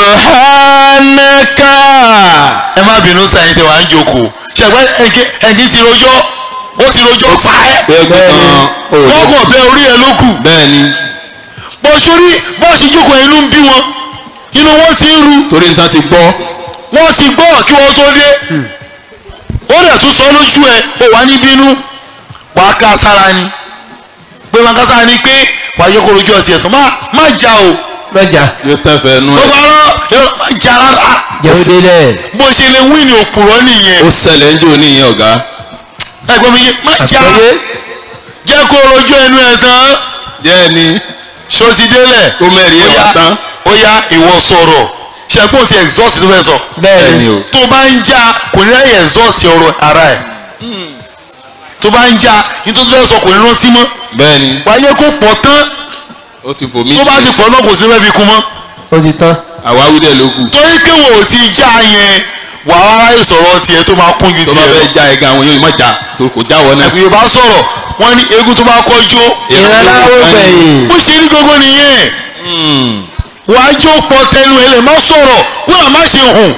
subhanaka. ẹ má bínú sẹ́yìn tí wàá ń jókòó ṣẹ̀gbọ́n ẹ̀ǹkí ti rojọ́ ó ti rojọ́ pa ẹ́ bẹ́ẹ̀ gbé kan òòlù kọ́kọ́ bẹ orí ẹ ló kù bẹ́ẹ̀ni bọ́ sórí bọ́ sì jókòó inú ń bí wọn inú wọn ti ń ru torí nǹkan ti gbọ́ wọ́n ti gbọ́rọ̀ kí wọ́n tó dé ó dẹ̀ tún sọ lójú ẹ ó wà ní bínú wàá ká sára ni pé máa ká sára ni pé wàá yẹ kó rojú ọtí ẹ̀ tó má má jà o lọ́jà yóò tẹ̀fẹ̀ nú ó ẹ̀ bá rán yọ- má jà rárá jẹun délẹ̀ bó ṣe lè wí ní òpùrọ̀ nìyẹn ó ṣẹlẹ̀ ń jò níyẹn ọ̀gá ẹgbẹ́ mi yé má jà àgbáyé jẹ́ kó rojú ẹnu ẹ̀ tán jẹ́ ni ṣó ti délẹ̀ ó mẹ́rin ẹ̀ wá tán ó yá ìwọ sọ̀rọ̀ ṣẹ́gbọ́n ti exhaust tó fẹ́ sọ bẹ́ẹ̀ bẹ́ẹ̀ni ni o tó bá ń já kò ní ráyè exhaust ọ̀rọ̀ ara ẹ̀ tó bá ń já nítorí tó fẹ́ sọ kò ní rántí mọ́ bẹ́ẹ̀ni wáyé kó pọ̀ tán ó ti fò mí tó bá ti pọ̀ náà kò sí fẹ́ fi kún mọ́ ó ti tán àwáwí dẹ̀ ló kù torí pé wò ó ti já yẹn wà á ráyè sọ̀rọ̀ tiẹ̀ tó máa kún ju tó bá tiẹ̀ lọ fẹ́ já ẹ̀gá àwọn yóò má já tó kò jáwọ́ náà ẹ̀kú yorùbá sọ̀rọ̀ wọ́n ní eégún tó bá kọ́ jó ìran láwọ gbẹ̀yìn bó ṣe rí gbogbo nìyẹn wà á jó pọ̀ tẹnu ẹ̀ lè má sọ̀rọ̀ kó à má ṣe hùn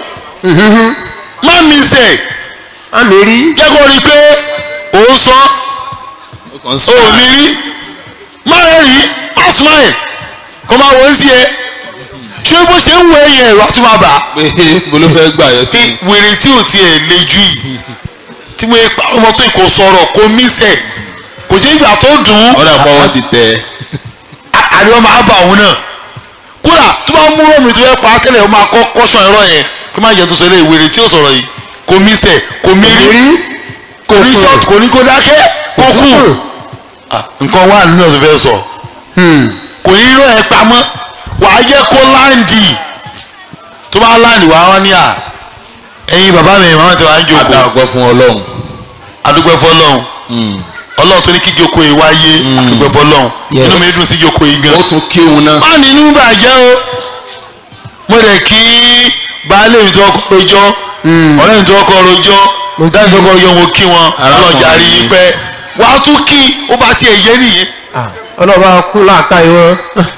má mi sẹ̀ àmì rí jẹ́ kó rí i pé òun sọ ó kàn ń ò sọ ní rí má rẹ̀ rí má smile kó máa wọ́n sí ẹ ṣé bó ṣe ń wọ ẹ̀yìn ẹ̀rọ àti máa bà á pé mo ló fẹ́ gbà yọ sí pé wèrè tí ò tiẹ̀ le jù yìí tí mo pa ọmọ tó kò sọ̀rọ̀ kò mí sẹ̀ kò sí ìgbà tó dùn ún ọ̀dà pọ̀ wọ́n ti tẹ̀ à- àríwá máa bà òun náà kódà tó bá mú rọ́ọ̀mù tó fẹ́ pa á tẹ́lẹ̀ ó máa kọ́ kọ́sàn ẹ̀rọ yẹn kí má jẹ́ tó sọ eléyìí wèrè tí ò sọ̀rọ̀ yìí kò mí sẹ̀ kò mí rí kò ní ṣọ́ọ̀tù kò ní kó dákẹ́ kó kù Ah, nǹkan wà nínú ẹ̀ tó fẹ́ sọ kò ní rọ ẹ pamọ́ wàá jẹ́ kó láǹdì tó bá láǹdì wàá wá ní à ẹ̀yin bàbá mi màmá tí wàá ń adá jókòó ọgbọ́n fún ọlọ́run adúgbò fọlọ́hún ọlọ́run tó ní kí jókòó yìí wáyé adúgbò fọlọ́hún Yes. inú mi dùn sí jókòó yìí gan. ó tún kí òun náà má nínú bàjẹ́ o mo lè kí baálé mi tó kọ́ rojọ́ ọ̀rẹ́ mi tó kọ́ rojọ́ dáhùn tó kọ́ rojọ́ mo kí wọn Arákùnrin ọlọ́jà rí i yìí. pẹ́ wàá tún kí ó bá tiẹ̀ yé nìyẹn ọlọ́ba kún láàká ìwọ́n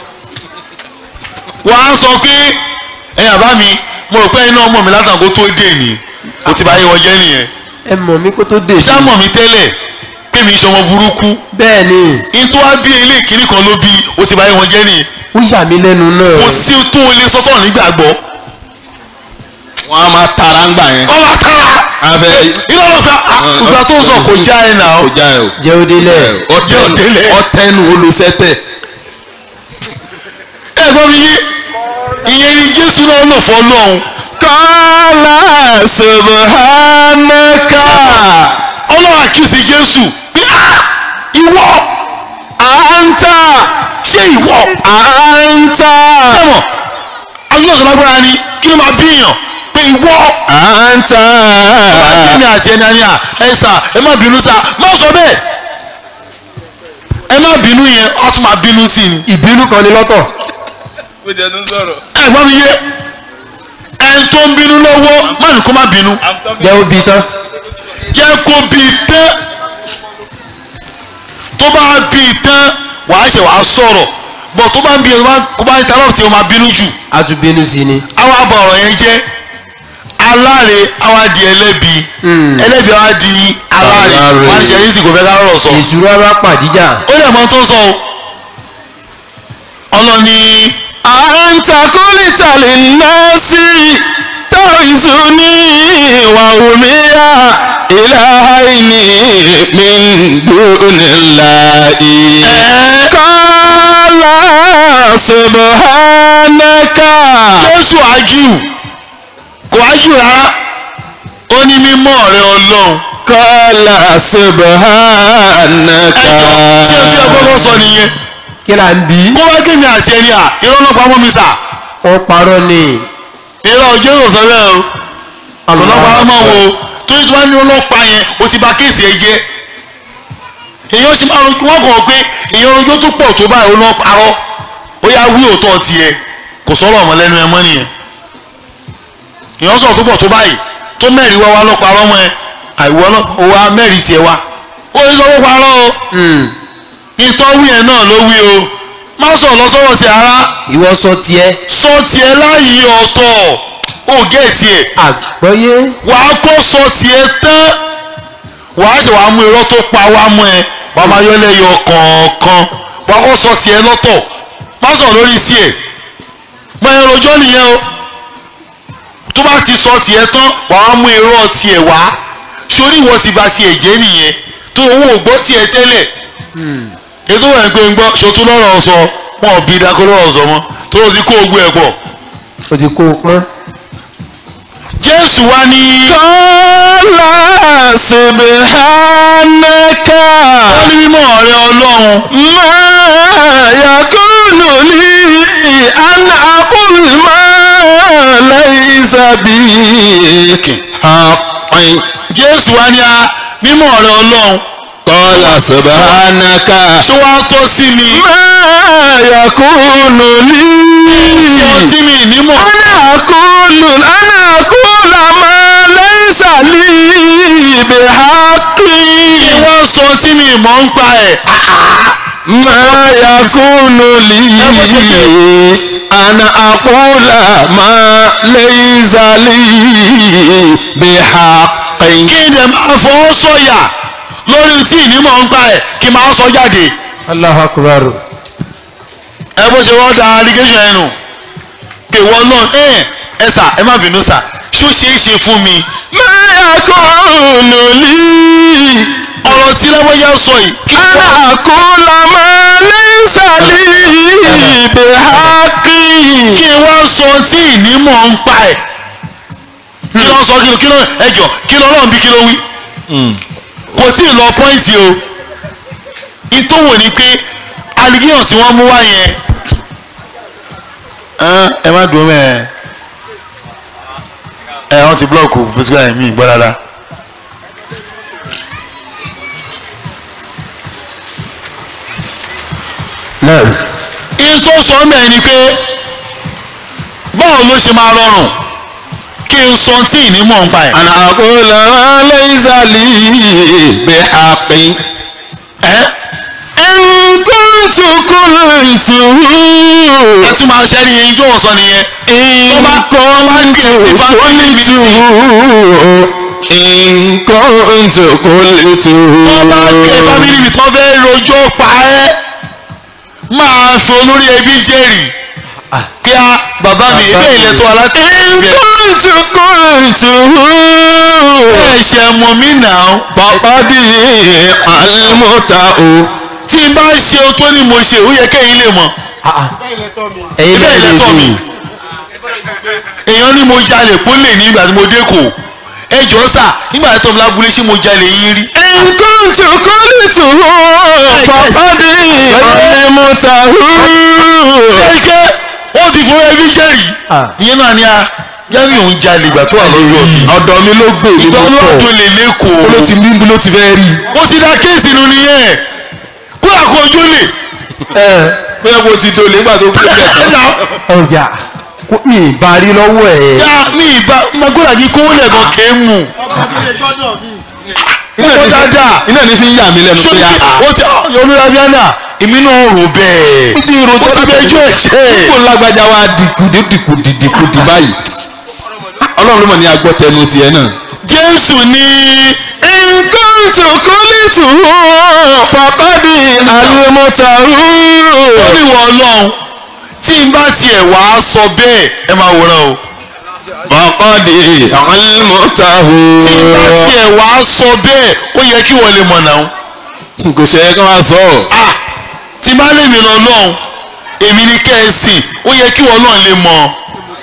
wàá sọ pé ẹ̀yin àbá mi mo rò pé ẹ̀yin náà mọ̀ mí látàgó tó dé ni o ti bá yé wọn jẹ́ nìyẹn ẹ mọ̀ mí kó tó dé ṣá mọ̀ mí tẹ́lẹ̀ pé mi ṣọmọ burúkú bẹ́ẹ̀ ni ìtú wá bí ilé ìkíní kan ló bí o ti bá yé wọn jẹ́ nìyẹn ó yà mí lẹ́nu náà kò sí tó o lè sọ́tọ̀ nígbàgbọ́ wọn a máa tara ń gbà yẹn ọmọ àtàrà abẹ iná lọ pé ìgbà tó ń sọ kò já ẹ nà ó kò já ẹ o jẹ́ ó délẹ̀ ọtẹ Jẹ́ òdélẹ̀. ọtẹnu olùsẹtẹ ẹ gbọ́ mi yé ìyẹn ni Jésù náà lò fọ́ lọ́hùn kọ́lá subhanaka ọlọ́run àkíyèsí Jésù pé ah ìwọ anta ṣé ìwọ anta ọmọ ayé ọ̀sán lágbára ni kí ló máa bí èèyàn pé ìwọ anta èmi àti ẹni àní à ẹ sà ẹ má bínú sà má sọ bẹ́ẹ̀ ẹ má bínú yẹn ọ tún máa bínú sí ni ìbínú kan ni lọ́tọ̀ bó jẹ́ tó ń sọ̀rọ̀ ẹ gbọ́ mi yé ẹni tó ń bínú lọ́wọ́ má ní kó má bínú jẹ́ ó bí tán jẹ́ kó bí i tán tó bá bí i tán wàá ṣe wàá sọ̀rọ̀ bọ̀ tó bá ń bí i kó bá ń tarọ̀ tí o máa bínú jù a tún bínú sí ni àwa bọ̀ ọ̀rọ̀ yẹn jẹ́ aláre àwa di ẹlẹ́bi ẹlẹ́bi àwa di aláre Aláre. wàá ṣe èyí sì kò fẹ́ ká rọ̀ sọ. ìṣúra bá pàdíjà ó lè mọ tó sọ o ọlọ́ni anta kulita linnasi tarisuni wa umiya ilahaini min dunillahi qala subhanaka jésù ágíù kò ágíù rárá ó ní mímọ́ rẹ ọlọ́run kọ́lá subhanaka. ẹjọ́ ṣé o ti ẹ kọ́kọ́ sọ nìyẹn kí là ń bí kó wá kémi àti ẹni à irọ́ náà pamọ́ mi sà ó parọ́ ni irọ́ jésù sọ bẹ́ẹ̀ o ọ̀pọ̀lọpọ̀ àwọn máa wo tó yìí tó bá ní ọlọ́pàá yẹn o ti bà kéèsì ẹ jẹ́ èèyàn ṣe máa ro wọ́n kàn pé èèyàn rojọ́ tó pọ̀ tó báyìí ó náà parọ́ ó yá wí òótọ́ tiẹ̀ kò sọ̀rọ̀ ọmọ lẹ́nu ẹ mọ́ nìyẹn èèyàn sọ̀rọ̀ tó pọ̀ tó báyìí tó mẹ́rin wá wá lọ́ parọ́ mọ́ ẹ àìwọ́ náà ó wá mẹ́rin tiẹ̀ wá ó ní lọ́wọ́ parọ́ o ní tọ́wí ẹ̀ náà ló wí o má sọ̀rọ̀ lọ sọ́wọ́ sí ara ìwọ sọ tiẹ̀ sọ tiẹ̀ láàyè ọ̀tọ̀ ó gé tiẹ̀ àgbọ́yé wàá kó sọ tiẹ̀ tán wàá ṣe wàá mú irọ́ tó pa wá mú ẹ wàá máa yọ lẹ́yọ kọ̀ọ̀kan wàá kó sọ tiẹ̀ lọ́tọ̀ má sọ lórí tiẹ̀ mọ ẹ rojọ́ nìyẹn o tó bá ti sọ tiẹ̀ tán wàá mú irọ́ tiẹ̀ wá sórí ìwọ ti ba tiẹ̀ jẹ́ nìyẹn tó owó ò gbọ́ tiẹ̀ tẹ́lẹ̀ ètò ẹ̀ pé ń gbọ́ ṣòtú lọ́rọ̀ sọ wọn ò bí dákọ́ lọ́rọ̀ sọ mọ́ tó o ti kó ogun ẹ̀ pọ̀ o ti kó o pọ́n jésù wá ní. kọ́lá subhanaka. ó ní mímọ́ rẹ ọlọ́run ما يكون لي أن أقول ما ليس بي حق jésù wá ní a mímọ́ rẹ ọlọ́run قال سبحانك ṣé wàá tọ́ sí mi ما يكون tọ́ لي sí mi nímọ̀ أنا أقول أنا أقول ما ليس لي بحق wọ́n sọ tí mi mọ̀ ń pa ẹ̀ ما يكون لي أنا أقول ما ليس لي بحق kí n dẹ̀ máa fọwọ́ sọ̀yà lórí tí ìnímọ̀ ń pa ẹ̀ kí n máa sọ jáde Allahu Akbar ẹ bó ṣe wọ́n da allegation ẹ̀ nù pé wọ́n náà ẹ̀ ẹ sà ẹ má bínú sà ṣó ṣeé ṣe fún mi ما يكون لي ọ̀rọ̀ tí lábọ́yá sọ yìí kí أنا أقول ما ليس لي بحق kí n wá sọ tí ìnímọ̀ ń pa ẹ̀ kí ló sọ kí ló kí ló ẹjọ́ kí ló ọlọ́run bí kí ló wí kò tí ì lọ pọ́ìntì o ìtòwò ni pé allegation tí wọ́n mú wá yẹn ẹ́n, ẹ má dùn mẹ́ ẹ wọ́n ti blọ́ọ̀kù physical ẹ̀mí gbọ́ dáadáa. náà in tó sọ ń bẹ̀ ni pé báwo ló ṣe máa rọrùn kí n sọ tí ìnímọ̀ ń pa ẹ̀. أنا أقول ما ليس لي بحق ẹ́ إن كنت قلته ẹ tún máa ṣẹ́ ní ijó ọ̀sán nìyẹn. إن كنت قلته إن كنت قلته tó bá ké fámìlì mi tó fẹ́ rojọ́ pa ẹ́ máa fi olórí ẹbí jẹ́rìí kí a bàbá mi ilé ilẹ̀ tó aláti إن كنت قلته ẹ̀ ṣe mọ̀ mí nà ó. فقد علمته tí n bá ṣe ohun tó ní mo ṣe ó yẹ kẹ́yìn lè mọ̀ ẹ̀yin ilé náà lè ilẹ̀ tọ̀ mí. dì èèyàn ní mo jalè pólè ní ìgbà tí mo dé kò ẹ jọ sà nígbà tí tọ́mú lábúlé ṣé mo jalè yín rí. إن كنت قلته فقد علمته ṣẹ́ríkẹ́ wọ́n ti fún ẹbí jẹ́rìí. Ah. ìyẹn náà ni a jẹ́rìí òun jalè ìgbà tó wà lọ́dọ̀ mi. ọ̀dọ̀ mi ló gbé mi ìgbà ló olúwa tó pọ̀ lè lẹ́kọ̀ọ́. ló ti níbi ló ti fẹ́ rí ó ti dá kéèsì nu nìyẹn kó àkó ojú lè. bóyá mo ti dolè nígbà tó gbé mi ẹ̀nà ọjà kó mi ìbá rí lọ́wọ́ ẹ̀ ya mi ìbá magbọ́dà kí kówó lẹ̀kọ́ kéé mú. iná ní dáadáa. iná ní fi ń yà mí lẹ́nu sórí pé a ó ti olúwa bíánà èmi náà rò bẹ́ẹ̀. ó ti rò tó ó ti bẹjọ́ ẹ̀ṣẹ̀. kó lágbájá wa dìkùdì dìkùdì dìkùdì báyìí ọlọ́run ló mọ̀ ní agbọ́ tẹnu tiẹ̀ náà. jésù ní nǹkan tó kọ́lìtù pàpàdé àlùmọ́tàrú. ó ní wọ ọlọ́run tí n bá tiẹ̀ wá sọ bẹ́ẹ̀ ẹ máa wòran o. pàpàdé àlùmọ́tàrú. tí n bá tiẹ̀ wá sọ bẹ́ẹ̀ ó yẹ kí wọ́n lè mọ̀ náà. kò ṣe é kán wá sọ ọ́. ah tí n bá lè mi lọ lọ́hùn èmi ní kẹ́ ẹ sìn ó yẹ kí wọ́n náà lè mọ̀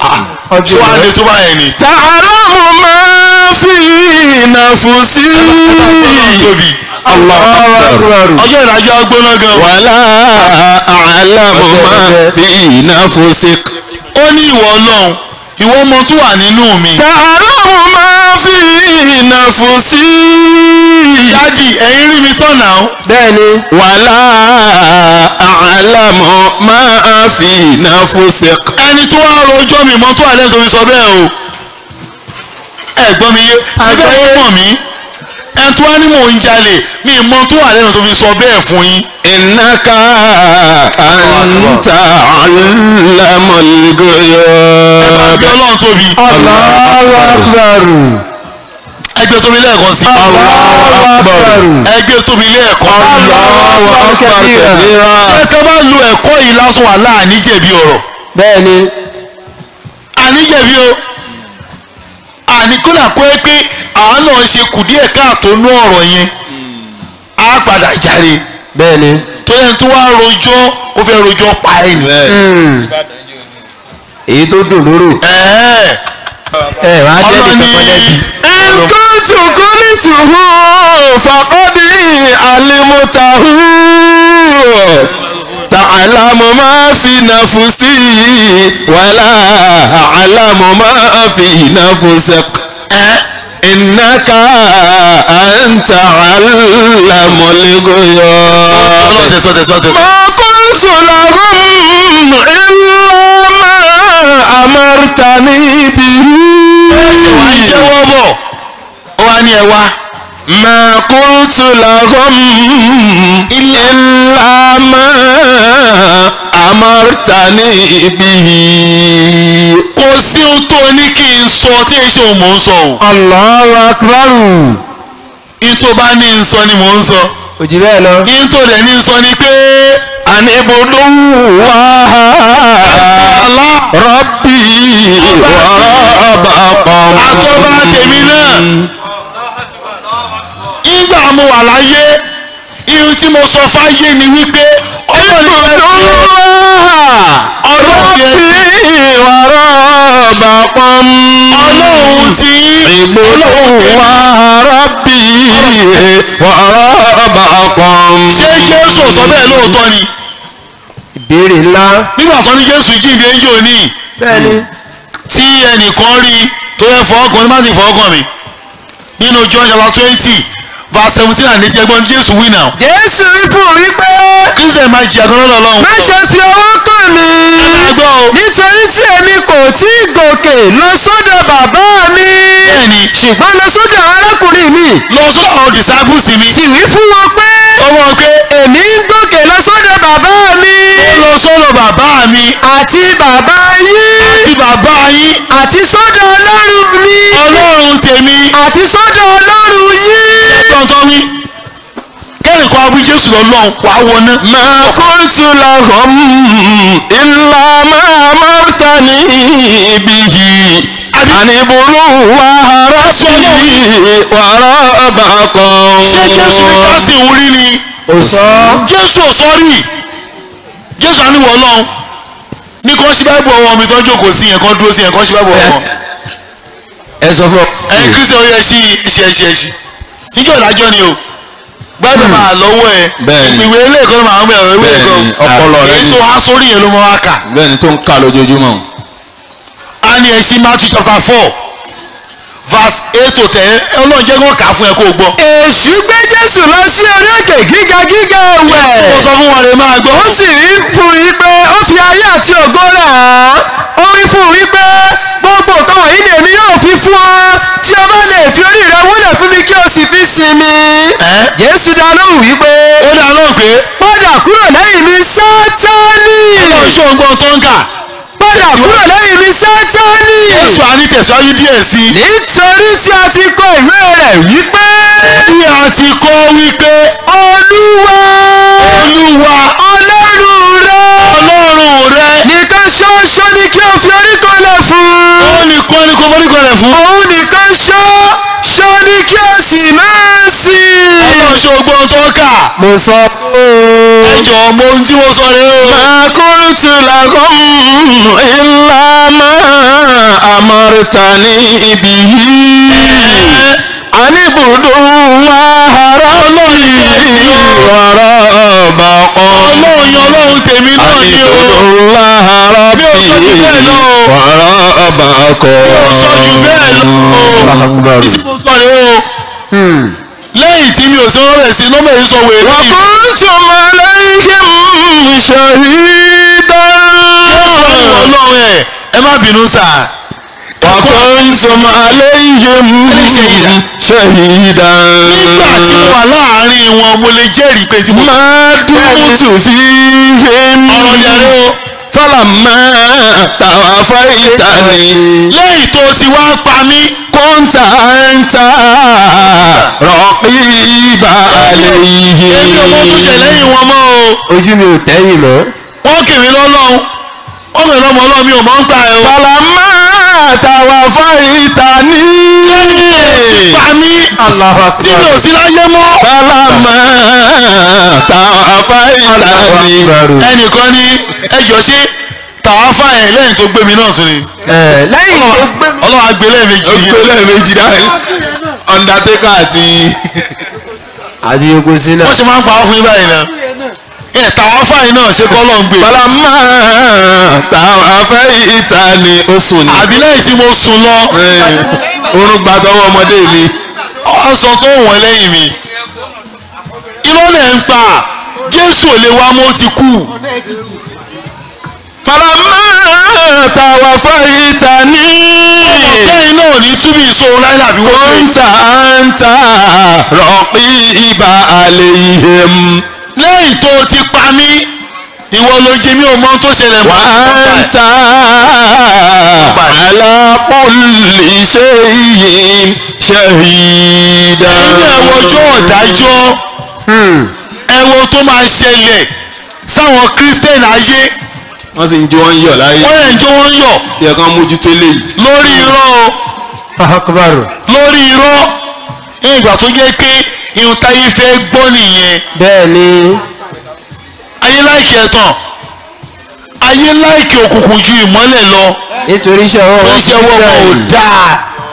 ṣé wàá lè tó báyẹn ni. تعلم ما في نفسي tóbi Allahu Akbar. ọjọ́ ìdájọ́ gbóná gan. ولا أعلم ما في نفسك ó ní ìwọ ọlọ́run ìwọ ọmọ tó wà nínú mi. تعلم ما في نفسي dádì ẹ̀yin rí mi tán náà. bẹ́ẹ̀ni ولا أعلم ما في نفسك ẹni tó wá rojọ́ mi mọ́ tó wà lẹ́nu tó fi sọ bẹ́ẹ̀ o. ẹ gbọ́ mi yé síbẹ̀ ó mọ̀ mí. ẹni tó wá ní mò ń jalè mi mọ tó wà lẹ́nu tó fi sọ bẹ́ẹ̀ fún yín. إنك أنت علم الغيوب àbí ọlọ́run tóbi. Allahu Akbar. ẹgbẹ́ tóbi lẹ́ẹ̀kan sí. Allahu Akbar. ẹgbẹ́ tóbi lẹ́ẹ̀kan sí. Allahu Akbar. ṣé ká bá lo ẹ̀kọ́ yìí lásán wà láàní jẹ̀bi ọ̀rọ̀. bẹ́ẹ̀ni àníjẹ̀bi o àní kódà kó ẹ pé àwọn náà ṣe kù díẹ̀ káàtó nú ọ̀rọ̀ yẹn á padà jáde bẹ́ẹ̀ni. tó yẹn tó wá rojọ́ ó fẹ́ rojọ́ pa ẹ̀ nù. Hmm. èyí tó dùn lóró. ẹ̀ẹ́ ẹ wàá jẹ́ ọlọ́ni nìkan mọ́lẹ́bí. إن كنت قلته فقد علمته تعلم ما في نفسي ولا أعلم ما في نفسك إنك أنت علم الغيوب ọlọ́run tẹ̀sán tẹ̀sán tẹ̀sán. ما قلت لهم إلا ما أمرتني به wà á jẹ́wọ́ bọ̀ ó wá ní ẹ wá. ما قلت لهم إلا ما أمرتني به kò sí ohun tó ní kí n sọ tí èyí ṣe òun mò ń sọ o. Allahu Akbar. ihun tó bá ní n sọ ni mò ń sọ. òjì bẹ́ẹ̀ lọ. ihun tó dẹ̀ ní n sọ ni pé. أن اعبدوا الله ربي وربكم àtọ́ba tèmi náà ìgbà mo wà láyé ihun tí mo sọ fáyé ni wípé ọlọ́run fẹ́ fi ọlọ́run fẹ́ وربكم ọlọ́run ti yín اعبدوا ربي وربكم ṣé jésù sọ bẹ́ẹ̀ lóòótọ́ ni ìbéèrè ńlá. nígbà tó ní jésù jíǹde ń jò ní bẹ́ẹ̀ni. tí ẹnìkan rí tó yẹ fọ́ọ̀kan ní má sì fọ́ọ̀kan mi nínú john chapter twenty verse seventeen and eighteen ẹgbọ́n tí jésù wí náà jésù wí fún mi pé kírísítẹ̀ máa jìyà gan lọ́dọ̀ ọlọ́run má ṣe fi ọwọ́ kàn mí. àgbọ̀ o nítorí tí èmi kò tí ì gòkè lọ sọ́dọ̀ bàbá mi. bẹ́ẹ̀ni ṣùgbọ́n lọ sọ́dọ̀ arákùnrin mi. lọ sọ́dọ̀ àwọn disciples mi sì wí fún wọn pé sọ wọn pé èmi ń gòkè lọ sọ́dọ̀ bàbá mi. lọ sọ́dọ̀ bàbá mi àti bàbá yín. àti bàbá yín àti sọ́dọ̀ ọlọ́run mi. ọlọ́run tèmi àti sọ́dọ̀ ọlọ́run yín. tọ́ntọ́ wí kẹ́rì kan abú jésù lọ́lọ́run wàá wọná ما قلت لهم إلا ما أمرتني به أن اعبدوا الله ربي وربكم ṣé jésù ní jọ́sìn òun rí ni ò sọ. jésù ò sọ rí jésù àníwọ̀ ọlọ́run ní kàn ṣí báìbù ọwọ́ mi tó ń jókòó sí yẹn kàn dúró sí yẹn kàn ṣí báìbù ọwọ́ ẹ sọ fún ọ. ẹ kristian ó yẹ ṣí ẹṣí ẹṣí ẹṣí níjọ́ ìdájọ́ ni o báìbù máa lọ́wọ́ ẹ Bẹ́ẹ̀ni. ìwé ilé ìkọ́ni máa ń bẹ̀rẹ̀ ìwé Bẹ́ẹ̀ni, ìkọ́ ọpọlọ rẹ èyí ni. tó há sórí yẹn ló mọ wá kà bẹ́ẹ̀ ni tó ń kà lójoojúmọ́ á ní ẹṣí matthew chapter four verse eight to ten ọlọ́run jẹ́ kó kà á fún ẹ kó o gbọ́. èṣù gbé jésù lọ sí orí òkè gíga gíga mo ẹ̀wẹ̀. sọ fún wọn rẹ máa gbọ́. ó sì wí fún yín pé ó fi ayé àti ògo rẹ̀ hàn ó wí fún yín pé gbogbo nǹkan wọ̀nyí ni èmi yóò fi fún ọ tí o bá lè fi orí rẹ wúlẹ̀ fún mi kí o sì fi sinmi. Ẹ́? jésù dá lóhùn wípé ó dá lóhùn pé padà kúrò lẹ́yìn mi sátánì ọlọ́run ṣó ń gbọ́n tó ń kà padà kúrò lẹ́yìn mi sátánì jésù á ní tẹ̀síwájú díẹ̀ sí i. nítorí tí a ti kọ ìwé rẹ̀ wípé tí a ti kọ́ wípé olúwa olúwa ọlọ́run rẹ ọlọ́run rẹ nìkan ṣoṣo ni kí o fi orí kanlẹ̀ fún. òun nìkan ni kò móríkọ rẹ̀ fún. òun nìkan ṣó ṣó ní kí o sì máa sìn. ọlọ́run ṣó gbọ́n tó ń kà mo sọ pé ẹ jọ mo ohun tí mo sọ rẹ o. ما قلت لكم إلا ما أمرتني به أن اعبدوا الله ربي وربكم ọlọ́run yan ọlọ́run tèmi náà أن ni o. اعبدوا الله ربي Mi ò sọ jù bẹ́ẹ̀ lọ o. وربكم mi ò sọ jù bẹ́ẹ̀ lọ o. tí mo sọ rẹ o. lẹ́yìn tí mi ò sí wọ́n bẹ̀ sí nọ́mbà yìí sọ wèrè yìí. وكنتم عليهم شهيدا ọlọ́run ẹ̀ ẹ má bínú sà. وكنتم عليهم شهيدا nígbà tí mo wà láàárín wọn mo lè jẹ́rìí pé tí mo sọ. ما دمت فيهم ọ̀rọ̀ yàrá o. فلما توفيتني lẹ́yìn tó ti wá pa mí. كنت أنت رقيب èmi ò mọ tó ṣe عليهم lẹ́yìn wọn mọ́ o. ojú mi ò tẹ́yìn mọ́. wọ́n kì mí lọ́lọ́run. wọ́n kì mí lọ́mọ ọlọ́run mi ò mọ̀ ń pa ẹ̀ o. فلما توفيتني pa mí. Allahu tí mi ò sí láyé mọ́. فلما توفيتني ẹnìkan ní ẹjọ́ ṣé tàwáfà ẹ̀ lẹ́yìn tó gbé mi náà sùn ni. ẹ lẹ́yìn tó gbé mi. ọlọ́run á gbé lẹ́ẹ̀mejì yìí. ìpínlẹ̀ méjì dáhùn undertaker àti àti yòókù sí náà. wọ́n ṣe máa ń pa wọ́n fún yín báyìí náà. ẹ tàwáfà yìí náà ṣe kọ́ lọ́n gbé. falama tawafaytani ó sùn ní. àbí lẹ́yìn tí mo sùn lọ. orun gba tọwọ́ ọmọdé mi. ọ̀sán tó wọ̀n lẹ́yìn mi. irọ́ lẹ̀ ń pa jésù ò lè wá mọ́ ó ti kú. falama tawafaytani lẹ́yìn náà ní túbí ìṣòro láyé àbí wọ́n pè. kunta anta raqiba alayhim. lẹ́yìn tó o ti pa mí ìwọ ló jí mi ò mọ ohun tó ṣẹlẹ̀ mọ́. وأنت على كل شيء شهيدا nínú ẹ̀wọ̀n ọjọ́ ọ̀dájọ́ ẹ̀wọ̀n tó máa ṣẹlẹ̀ sáwọn kírísítẹ́nì ayé wọ́n sì ń jó wọ́n yọ̀ láyé wọ́n yẹn jó wọ́n yọ̀ tí ẹ̀kan mójútó léyìí. lórí irọ́ o akabaru. lórí irọ́ ní ìgbà tó jẹ́ pé irun táyé fẹ́ gbọ́ nìyẹn bẹ́ẹ̀ ni ayé láìkì ẹ̀tàn ayé láìkì òkùnkùn ju ìmọ́lẹ̀ lọ nítorí iṣẹ́ ọwọ́ tó wọn ń ṣe ọwọ́ wọn ò dáa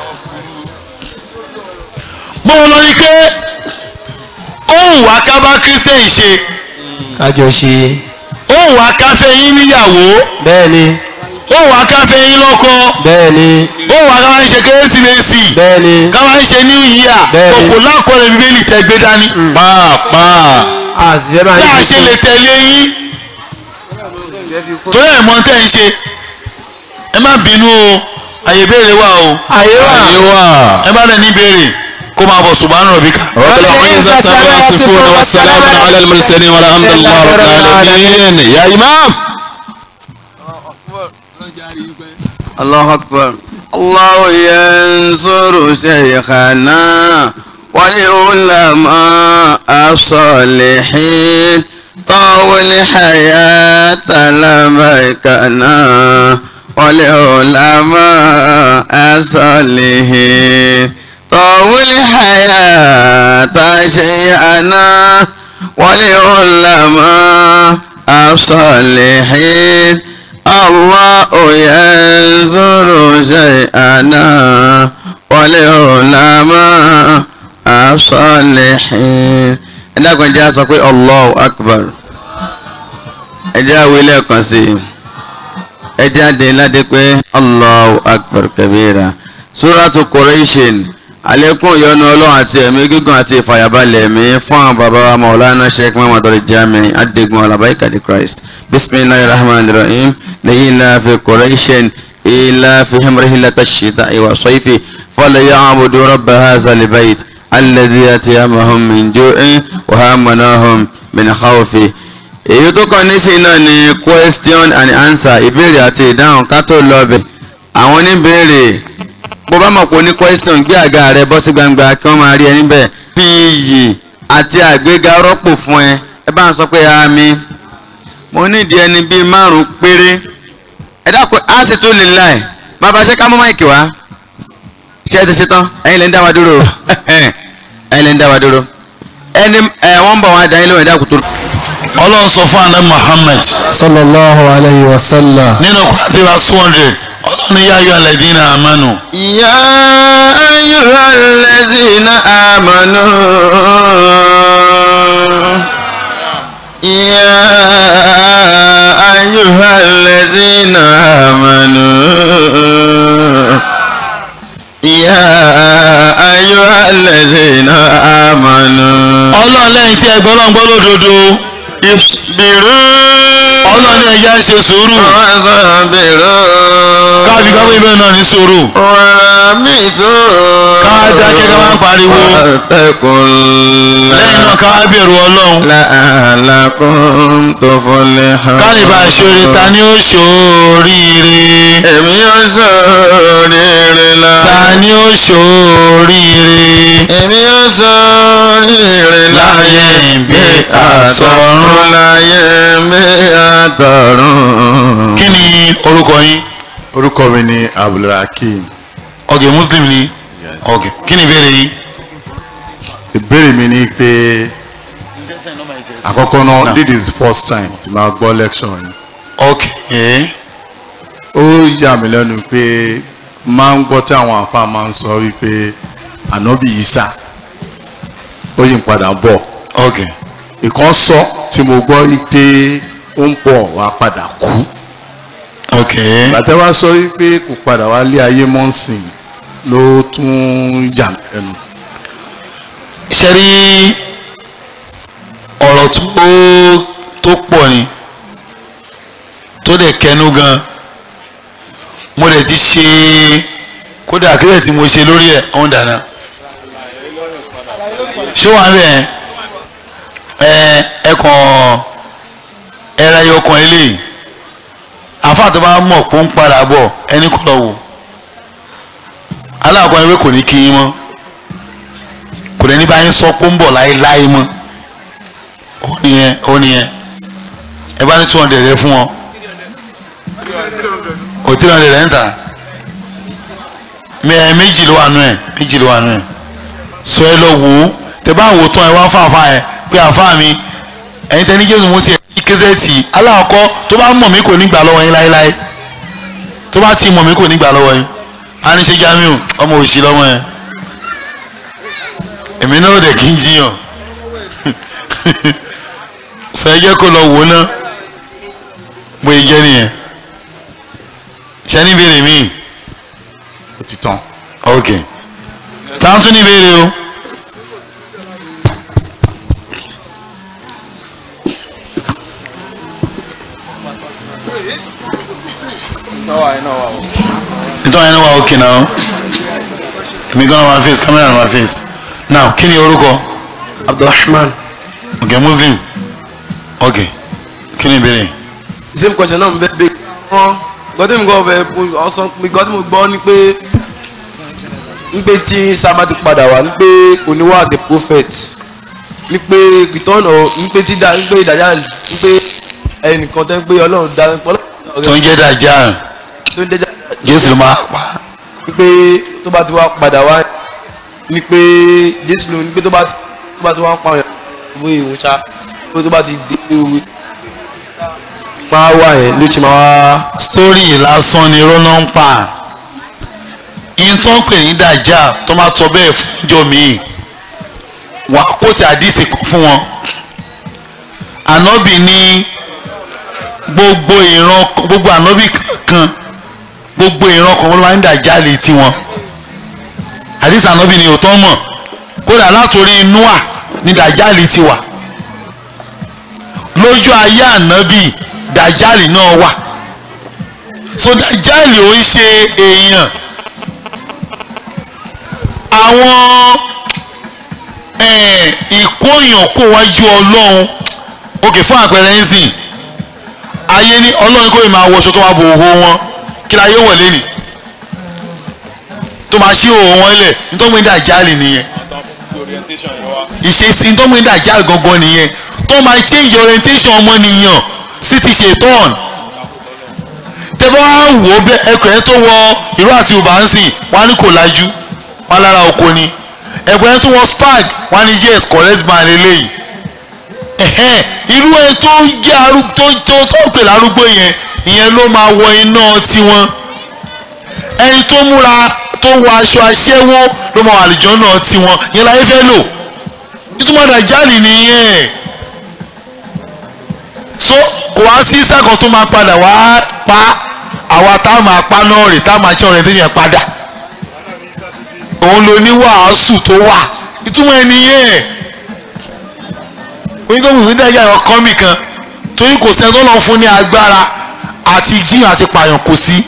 mo lọ ní pé ohun wa ká bá kírísítẹ́nì ṣe kájọ ṣe ohun wa ká fẹ́ yín níyàwó bẹ́ẹ̀ ni ohun wa ká fẹ́ yín lọ́kọ bẹ́ẹ̀ ni ohun wa ká máa ń ṣe kérésìmesì bẹ́ẹ̀ ni ká máa ń ṣe new year Bẹ́ẹ̀ni. kòkò lákọọ́lẹ̀ bíbélì tẹ́ gbé dání pàápàá a sì fẹ́ máa bí a ń ṣe lè tẹ̀lé yín torí ẹ̀ mọ̀ tẹ́ ń ṣe ẹ má bínú o àyè béèrè wà o àyè wà ayé wà. ẹ bá dẹ̀ ní béèrè kó máa bọ̀ subhana rabbika. رب العزة عما يصفون والسلام على المرسلين والحمد لله رب العالمين يا إمام الله أكبر الله ينصر شيخنا والعلماء الصالحين طول الحياة لبيكنا والعلماء الصالحين طول الحياة شيخنا والعلماء الصالحين الله ينظر شيئنا ولعلماء الصالحين ẹ dákun jẹ́ sọ pé allahu akbar ẹ jẹ́ àwọn ilé ẹ̀kan sí i ẹ jáde ládé pé allahu akbar kabira suratu Quraishin àlékún ìyọ́nú ọlọ́run àti ẹ̀mí gígùn àti ìfàyàbalẹ̀ ẹ̀mí fún àwọn bàbá wa maulana sheikh muhammad al-jami adigun alabaika di christ bisimilahi rahman rahim lẹ́yìnlá fi Quraishin ilá fi himrihilata shita iwa soifi fọlẹ̀ yà abudu rabba haza libayit alladhi atiyamahum min ju'in wa hamanahum min khawfi èyí tó kàn nísìnyí náà ni question and answer ìbéèrè àti ìdáhùn ká tó lọ bẹ̀ àwọn oníbéèrè bó bá mọ̀ pé o ní question gbé àga rẹ bọ́ sí gbangba kí wọ́n máa rí ẹ níbẹ̀ fi iyì àti àgbéga rọ́pò fún ẹ ẹ bá ń sọ pé àmì mo nídìí ẹni bíi márùn péré ẹ dákun á sì tún lè láì bàbá ṣe ká mọ́ máìkì wá ṣé ẹ ti ṣe tán ẹ̀yin lè ń dá wa dúró ẹ̀yin lè ń dá wa dúró ẹni ẹ wọ́n ń bọ̀ wá dá yín lóhùn ẹ̀dá kùtù. ọlọ́run sọ fún àná Muhammad sallallahu alayhi wa sallam. nínú kúrẹ́tì wa two hundred ọlọ́run ní yáyọ alladhina amanu. يا أيها الذين آمنوا يا أيها الذين آمنوا يا أيها الذين آمنوا ọlọ́run lẹ́yìn tí ẹgbọ́n náà gbọ́ lódodo اصبروا ọlọ́run ní ẹja ṣe sùúrù وصبروا káàbí káwé ibẹ̀ náà ní sùúrù ورابطوا ká dákẹ́ ká má pariwo واتقوا lẹ́yìn الله náà ká wá bẹ̀rù ọlọ́run لعلكم تفلحون ká lè bá a ṣoore ta ni ó ṣoríire èmi yóò ṣoríire la ta ni ó ṣoríire èmi yóò ṣoríire láyé bí àtọ̀run láyé bí àtọ̀run. kí ni orúkọ yín orúkọ mi ni abdulrakeem ọ̀gẹ̀ muslim ni ọ̀gẹ̀ kí ni ìbéèrè yín. ìbéèrè mi ni pé àkọ́kọ́ náà this is the first time tí máa gbọ́ lecture yìí okay ó yà mí lẹ́nu pé máa ń gbọ́ tí àwọn àfa máa ń sọ wípé ànábì Ìsá ó yí ń padà bọ̀ okay ìkan sọ tí mo gbọ́ wípé ó ń bọ̀ wá padà kú okay bàtẹ́ wá sọ wípé kò padà wá lé ayé mọ́sìn ló tún yà mí lẹ́nu ṣe rí ọ̀rọ̀ tó tó pọ̀ ni tó dẹ̀ kẹnu gan mo dẹ̀ ti ṣe kódà kílẹ̀ tí mo ṣe lórí ẹ̀ ọ̀hún dáná ṣé wàá bẹ̀ ẹ ẹ kàn ẹra ẹyọ kan eléyìí àfáà tó bá mọ̀ pé ó ń padà bọ̀ ẹni kọ́ lọ wò aláàkọ́ ẹgbẹ́ kò ní kí yín mọ́ kò lè ní báyìí sọ pé ó ń bọ̀ láéláé mọ́ ó nìyẹn ó nìyẹn ẹ bá ní two hundred rẹ fún wọn ò three hundred rẹ ń tà mẹ méjì ló wà nù ẹ méjì ló wà nù ẹ sọ ẹ lọ wò ó tẹ bá wò ó tán ẹ wá fún àfa ẹ pé àfa mi ẹ̀yin tẹ ní jésù mo tiẹ̀ ní kẹsẹ̀tì aláàkọ́ tó bá mọ̀ mí kò ní gbà lọ́wọ́ yín láéláé tó bá ti mọ̀ mí kò ní gbà lọ́wọ́ yín a ní ṣe Jamiu ọmọ òṣì lọ́mọ yẹn èmi náà ò dẹ̀ kí n jiyàn sọ ẹ jẹ́ kó lọ wò ó ná bóyá jẹ́ nìyẹn ṣe ní ìbéèrè míì ó ti tán. ok táwọn tún ní ìbéèrè o. nítorí ẹni wà òkè náà èmi gan náà wà face camera náà wà face now kí ni orúkọ abdulrahman ok muslim ok kí ni ìbéèrè same question náà mo bẹ bẹ wọn gọdí mi gbọ́ bẹ ọsàn mi gọdí mi gbọ́ ni pé ń pé tí sábà ti padà wá ń pé oníwà as a prophet ní pé return of ń pé tí da ń pé ìdájà ń pé ẹnìkan tẹ́ ń pé ọlọ́run dá tó ń jẹ́ dajjal tó ń dẹ́jà jésù ló máa pa ní pé tó bá ti wá padà wá ní pé jésù ló ní pé tó bá ti tó bá ti wá pa ọ̀yàn ìwé ìwòsàn pé tó bá ti dé ìwé máa wà yẹn ló ti máa wá. story lásán ni rọ́nà ń pa yín tó ń pè ní dajjal tó máa tọ́ bẹ́ẹ̀ fún ìjọ míì wà á kó tí àdìsí kan fún wọn ànábì ní gbogbo ìran gbogbo ànábì kankan gbogbo ìran kan wọn máa ń dajjal létí wọn àdìsí ànábì ní òótọ́ mọ̀ kódà látòrí noah ní dajjal ti wà lójú ayé ànábì dajjal náà wà so dajjal ò ń ṣe èèyàn àwọn eh, ìkóyàn kó wájú ọlọ́run òkè fún àpẹẹrẹ nísìn ayé ní ọlọ́run kò ì máa wọṣọ tó máa bo òhò wọn kí la yóò wọlé nì tó máa ṣí òhò wọn lẹ̀ nítorí dajjal nìyẹn ìṣesí nítorí dajjal gangan nìyẹn tó máa change orientation ọmọnìyàn sí ti ṣetán tẹ́fọ́ wá wò ó bẹ́ẹ̀ ẹkọ̀ ẹ tó wọ ìró àti ùbá ń sìn wọ́n á ní kò lajú wọ́n á lára oko ni ẹ̀kọ́ ẹ tó wọ spag wọ́n á ní yes correct man eléyìí ẹ̀hẹ́n irú ẹni tó jẹ́ arúgbó tó tó tó pè lárúgbó yẹn ìyẹn ló máa wọ iná tiwọn ẹni tó múra tó wọ aṣọ aṣẹ́wó ló máa wọ àlùjọ náà tiwọn ìyẹn láyé fẹ́ lò ìtumọ̀ dàjálì nìyẹn so kò wá sí sẹ́kọ̀ọ́ tó máa padà wá pa àwa tá a máa pa náà rè tá a máa jẹ́ ọ̀rẹ́ tó yẹn padà òun ló ní wàásù tó wà ìtumọ̀ ẹ̀ nìyẹn onígbòmù ní dájà ẹ̀rọ kọ́mì kan torí kò sẹ́ni tó lọ́n fún ní agbára àti jí àti pààyàn kò sí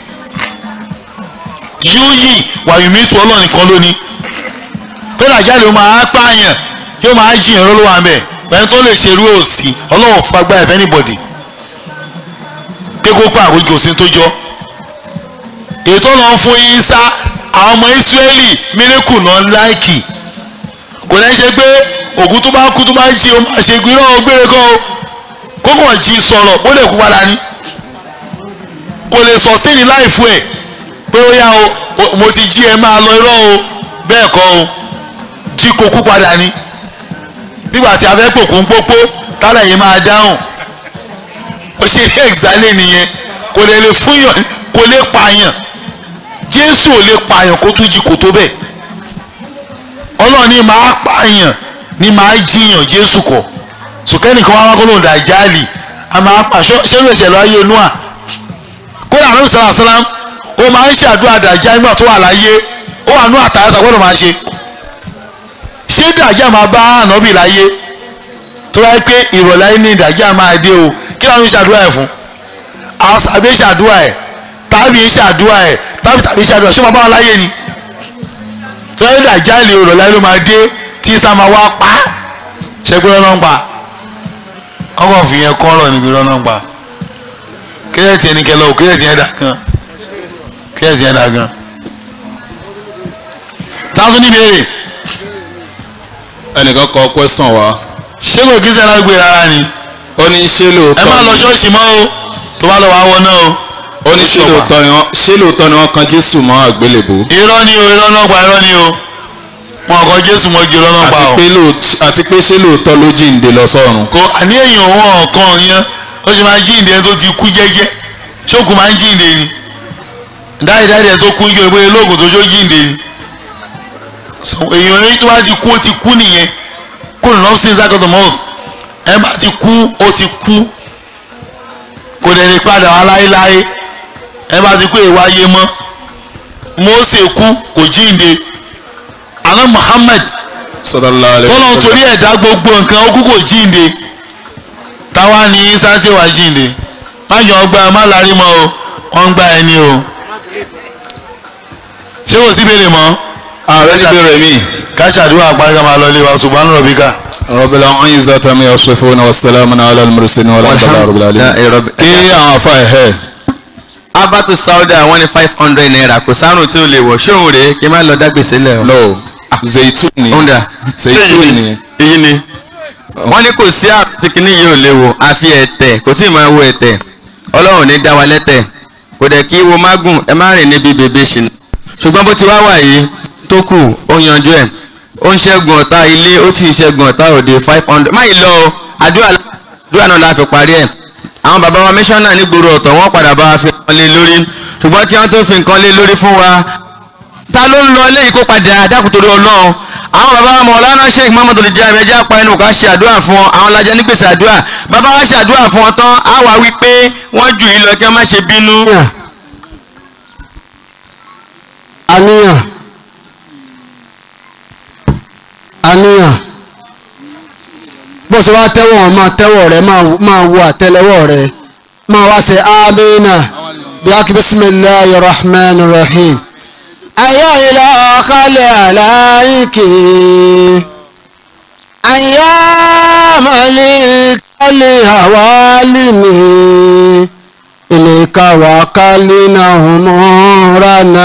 yóò yí wàyùmí tu ọlọ́run nìkan lónìí pé dàjáde ó máa pààyàn yóò máa jiyàn lọ́wọ́ àmẹ́ ẹni tó lè ṣerú òsì ọlọ́run fún agbára ẹ̀fẹ́ anybody pé kó pa àwòjì òsì tó jọ ètò ọlọ́run fún Ìsá àwọn ọmọ Ísírẹ́lì mírèkù náà láìkì kò ní ṣe pé òkú tó bá kú tó bá jí o máa ṣe gbé náà gbére kọ́ o kókò jí sọ̀rọ̀ ó lè kú padà ní kò lè sọ sí ní láìfú ẹ̀ pé ó yá o mo ti jí ẹ máa lọ irọ́ o bẹ́ẹ̀ kọ́ o jí kó kú padà ní nígbà tí a fẹ́ pòkú ń pópó tálẹ̀ yìí máa dáhùn ó ṣe ní ẹ̀xálẹ̀ nìyẹn kò lè lè fúnyàn kò lè pààyàn Jésù ò lè pààyàn kó tún jí kò tó bẹ́ẹ̀ ọlọ́run ní máa pààyàn ní máa jiyàn jésù kọ̀ sùkẹ́nìkan wá wá kó lóun dàjálì a máa pa ṣé ló ṣẹlẹ̀ ayé noa kódà àrùn sàlá sàlám ó máa ń ṣàdúrà dàjà nígbà tó wà láyé ó wà nú àtàràtà gbọ́dọ̀ máa ṣe ṣé dàjà máa bá ànábì láyé tó wáyé pé ìrọ̀lẹ́ ní dàjà máa dé o kí ló ń ṣàdúrà ẹ̀ fún àwọn sàbí ṣàdúrà ẹ̀ tàbí ṣàdúrà ẹ̀ tàbí tàbí ṣàdúrà ṣé wọn bá wọn láyé ni tọ́lá dàjáàlì ọ̀rọ̀ láyé ló máa dé tí sá máa wá pa ṣẹgbẹ́ ọ̀nà ń pa ọkọ̀ fi yẹn kọ́ ọ̀rọ̀ níbi ọ̀nà ń pa kílẹ̀tì ẹni kẹlẹ́ o kílẹ̀tì yẹn dà gan kílẹ̀tì yẹn dà gan. táwọn tún ní béèrè ẹnìkan kọ question wa ṣé kò kí sẹ́nà gbé rárá ni ó ní ṣé ẹ lóòótọ́ má lọ ṣọ́ọ̀ṣì mọ́ o tó bá lọ wá wọ náà o. ó ní ṣé lóòótọ́ ni wọ́n ṣé lóòótọ́ ni wọ́n kan Jésù mọ́ àgbélébùú irọ́ ni o irọ́ náà pa irọ́ ni o wọn kọ Jésù mọ́ ju irọ́ náà pa àti o. pé lóòótọ́ àti pé ṣé lóòótọ́ ló jíǹde lọ sọ́run kò àní èèyàn wọn ọ̀kan yẹn ó ṣe máa jíǹde tó ti kú jẹ́jẹ́ ṣókùn máa ń jíǹde ni dáìdáìdì ẹ̀ tó kú jọ ìwé lóògùn tó ṣó jíǹde ni So, èèyàn yẹn tó bá ti kú ó ti kú nìyẹn kó lè lọ́ọ́ sí inside of the mouth ẹ bá ti kú ó ti kú kò dẹ̀ lè padà wá láéláé ẹ bá ti kú èèwà ayé mọ́ Mósè kú kò jíǹde àná Muhammad sallallahu alaihi tọ́lọ́ wasallam. torí ẹ̀dá gbogbo nǹkan ó kú kò jíǹde táwa ní isa tí wàá jíǹde má jọ ọgbà má larí mọ́ o wọ́n ń gbá ẹni o ṣé kò sí béèrè mọ́ ààrẹ ní bẹ̀rẹ̀ mi. ká ṣàdúrà parí ká máa lọ ilé wa subhana rabbika. rabbil izzati amma yasifun wa salamun ala al-mursalin walhamdulillahi rabbil alamin. kí àwọn afa ẹ̀hẹ́ abatu sauda wọ́n ní five hundred naira kò sárùn tí o lè wọ̀ ṣóhun rèé kí n má lọ dágbèsè lẹ̀ o. no zaitun ni Onda. zaitun ni èyí ni wọ́n ní kò sí àtìkíní yìí ò léwu àfi ẹ̀tẹ̀ kò tí ì máa wo ẹ̀tẹ̀ ọlọ́run ní dá wa lẹ́tẹ̀ kò dẹ̀ kí wo mágùn ẹ má rìn níbi bèbè ṣìnà ṣùgbọ́n bó ti wá wà yìí tó kù ó yanjú ẹ̀ ó ń ṣẹ́gun ọ̀tá ilé ó ti ń ṣẹ́gun ọ̀tá òde five hundred má yìí lọ o àdúrà àdúrà náà la fi parí ẹ̀ àwọn bàbá wa mísọ́nà nígboro ọ̀tọ̀ wọ́n padà bá wa fi nǹkan lé lórí ṣùgbọ́n kí wọ́n tó fi nǹkan lé lórí fún wa ta ló ń lọ eléyìí kó padà dákùtòrí ọlọ́run àwọn bàbá wa mọ̀lánà sheikh muhammed olùjẹ́ ẹ̀mẹ́jẹ́ apá ẹnu ká ṣe àdúrà fún ọ àwọn lajẹ ní gbèsè àdúrà bàbá wa ṣe àdúrà fún ọ tán á wà wípé wọ́n jù yín lọ kí wọ́n má ṣe bínú. àníyàn àníyàn bó ṣe wá tẹ́wọ̀ wọn máa tẹ́wọ̀ rẹ máa- máa wo àtẹ́lẹwọ́ rẹ máa wá ṣe amínà bí wákì bisimilahi rahman rahim. ayé ilé ọ̀kálẹ̀ aláìkè ayé mọ̀lẹ́ kálẹ̀ àwálìmí ilé kàwákálẹ̀ náà mọ́rànà.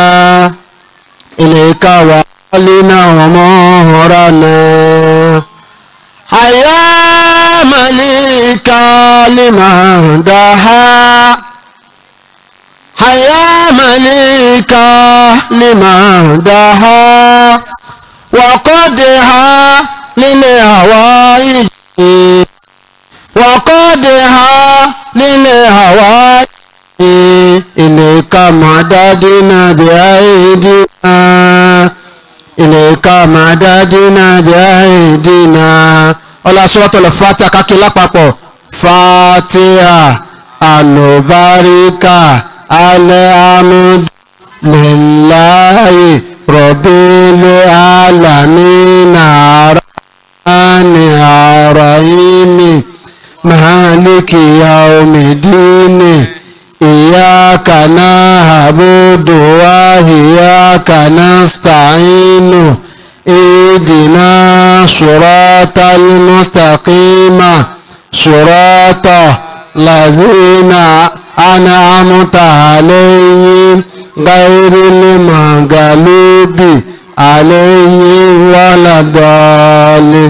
إليك وعلنا ومهرنا حيا مليك لمن دها حيا مليك لمن دها وقدها للهوائج فادها للهواء إليك مددنا بأيدينا إليك مددنا بأيدينا ọlá sọ́tọ̀lẹ̀ fatiha kákí lápapọ̀ fatiha alubarika alhamdu lillahi rabbil alamin arani arahimi maliki yaumidini iyaka na'budu wa iyaka nasta'inu اهدنا صراط المستقيم صراط الذين أنعمت عليهم غير المغلوب عليهم ولا الضالين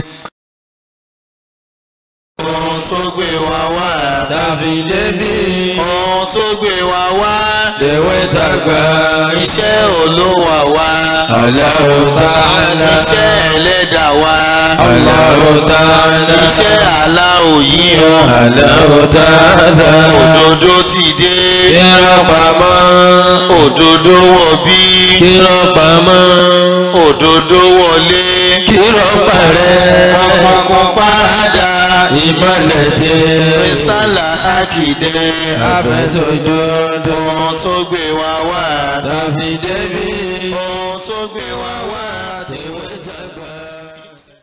ohun tó gbé wa wá. tàfi débi ohun tó gbé wa wá. lèwe tàgbà iṣẹ́ olówó wa. Allahu ta'ala iṣẹ́ ẹlẹ́dàá wa. Allahu ta'ala iṣẹ́ aláwọ̀ yìí o. Allahu ta'ala òdodo ti dé. kírọ̀ pamọ́ òdodo wọ̀ bí. kírọ̀ pamọ́ òdodo wọlé. kírọ̀ parẹ́ ọkọ̀ parada. ìmọ̀lẹ̀ tẹ rísàlà àkìdẹ́. àfẹsọ̀jọ́dọ̀ ohun tó gbé wa wá. tàfi débi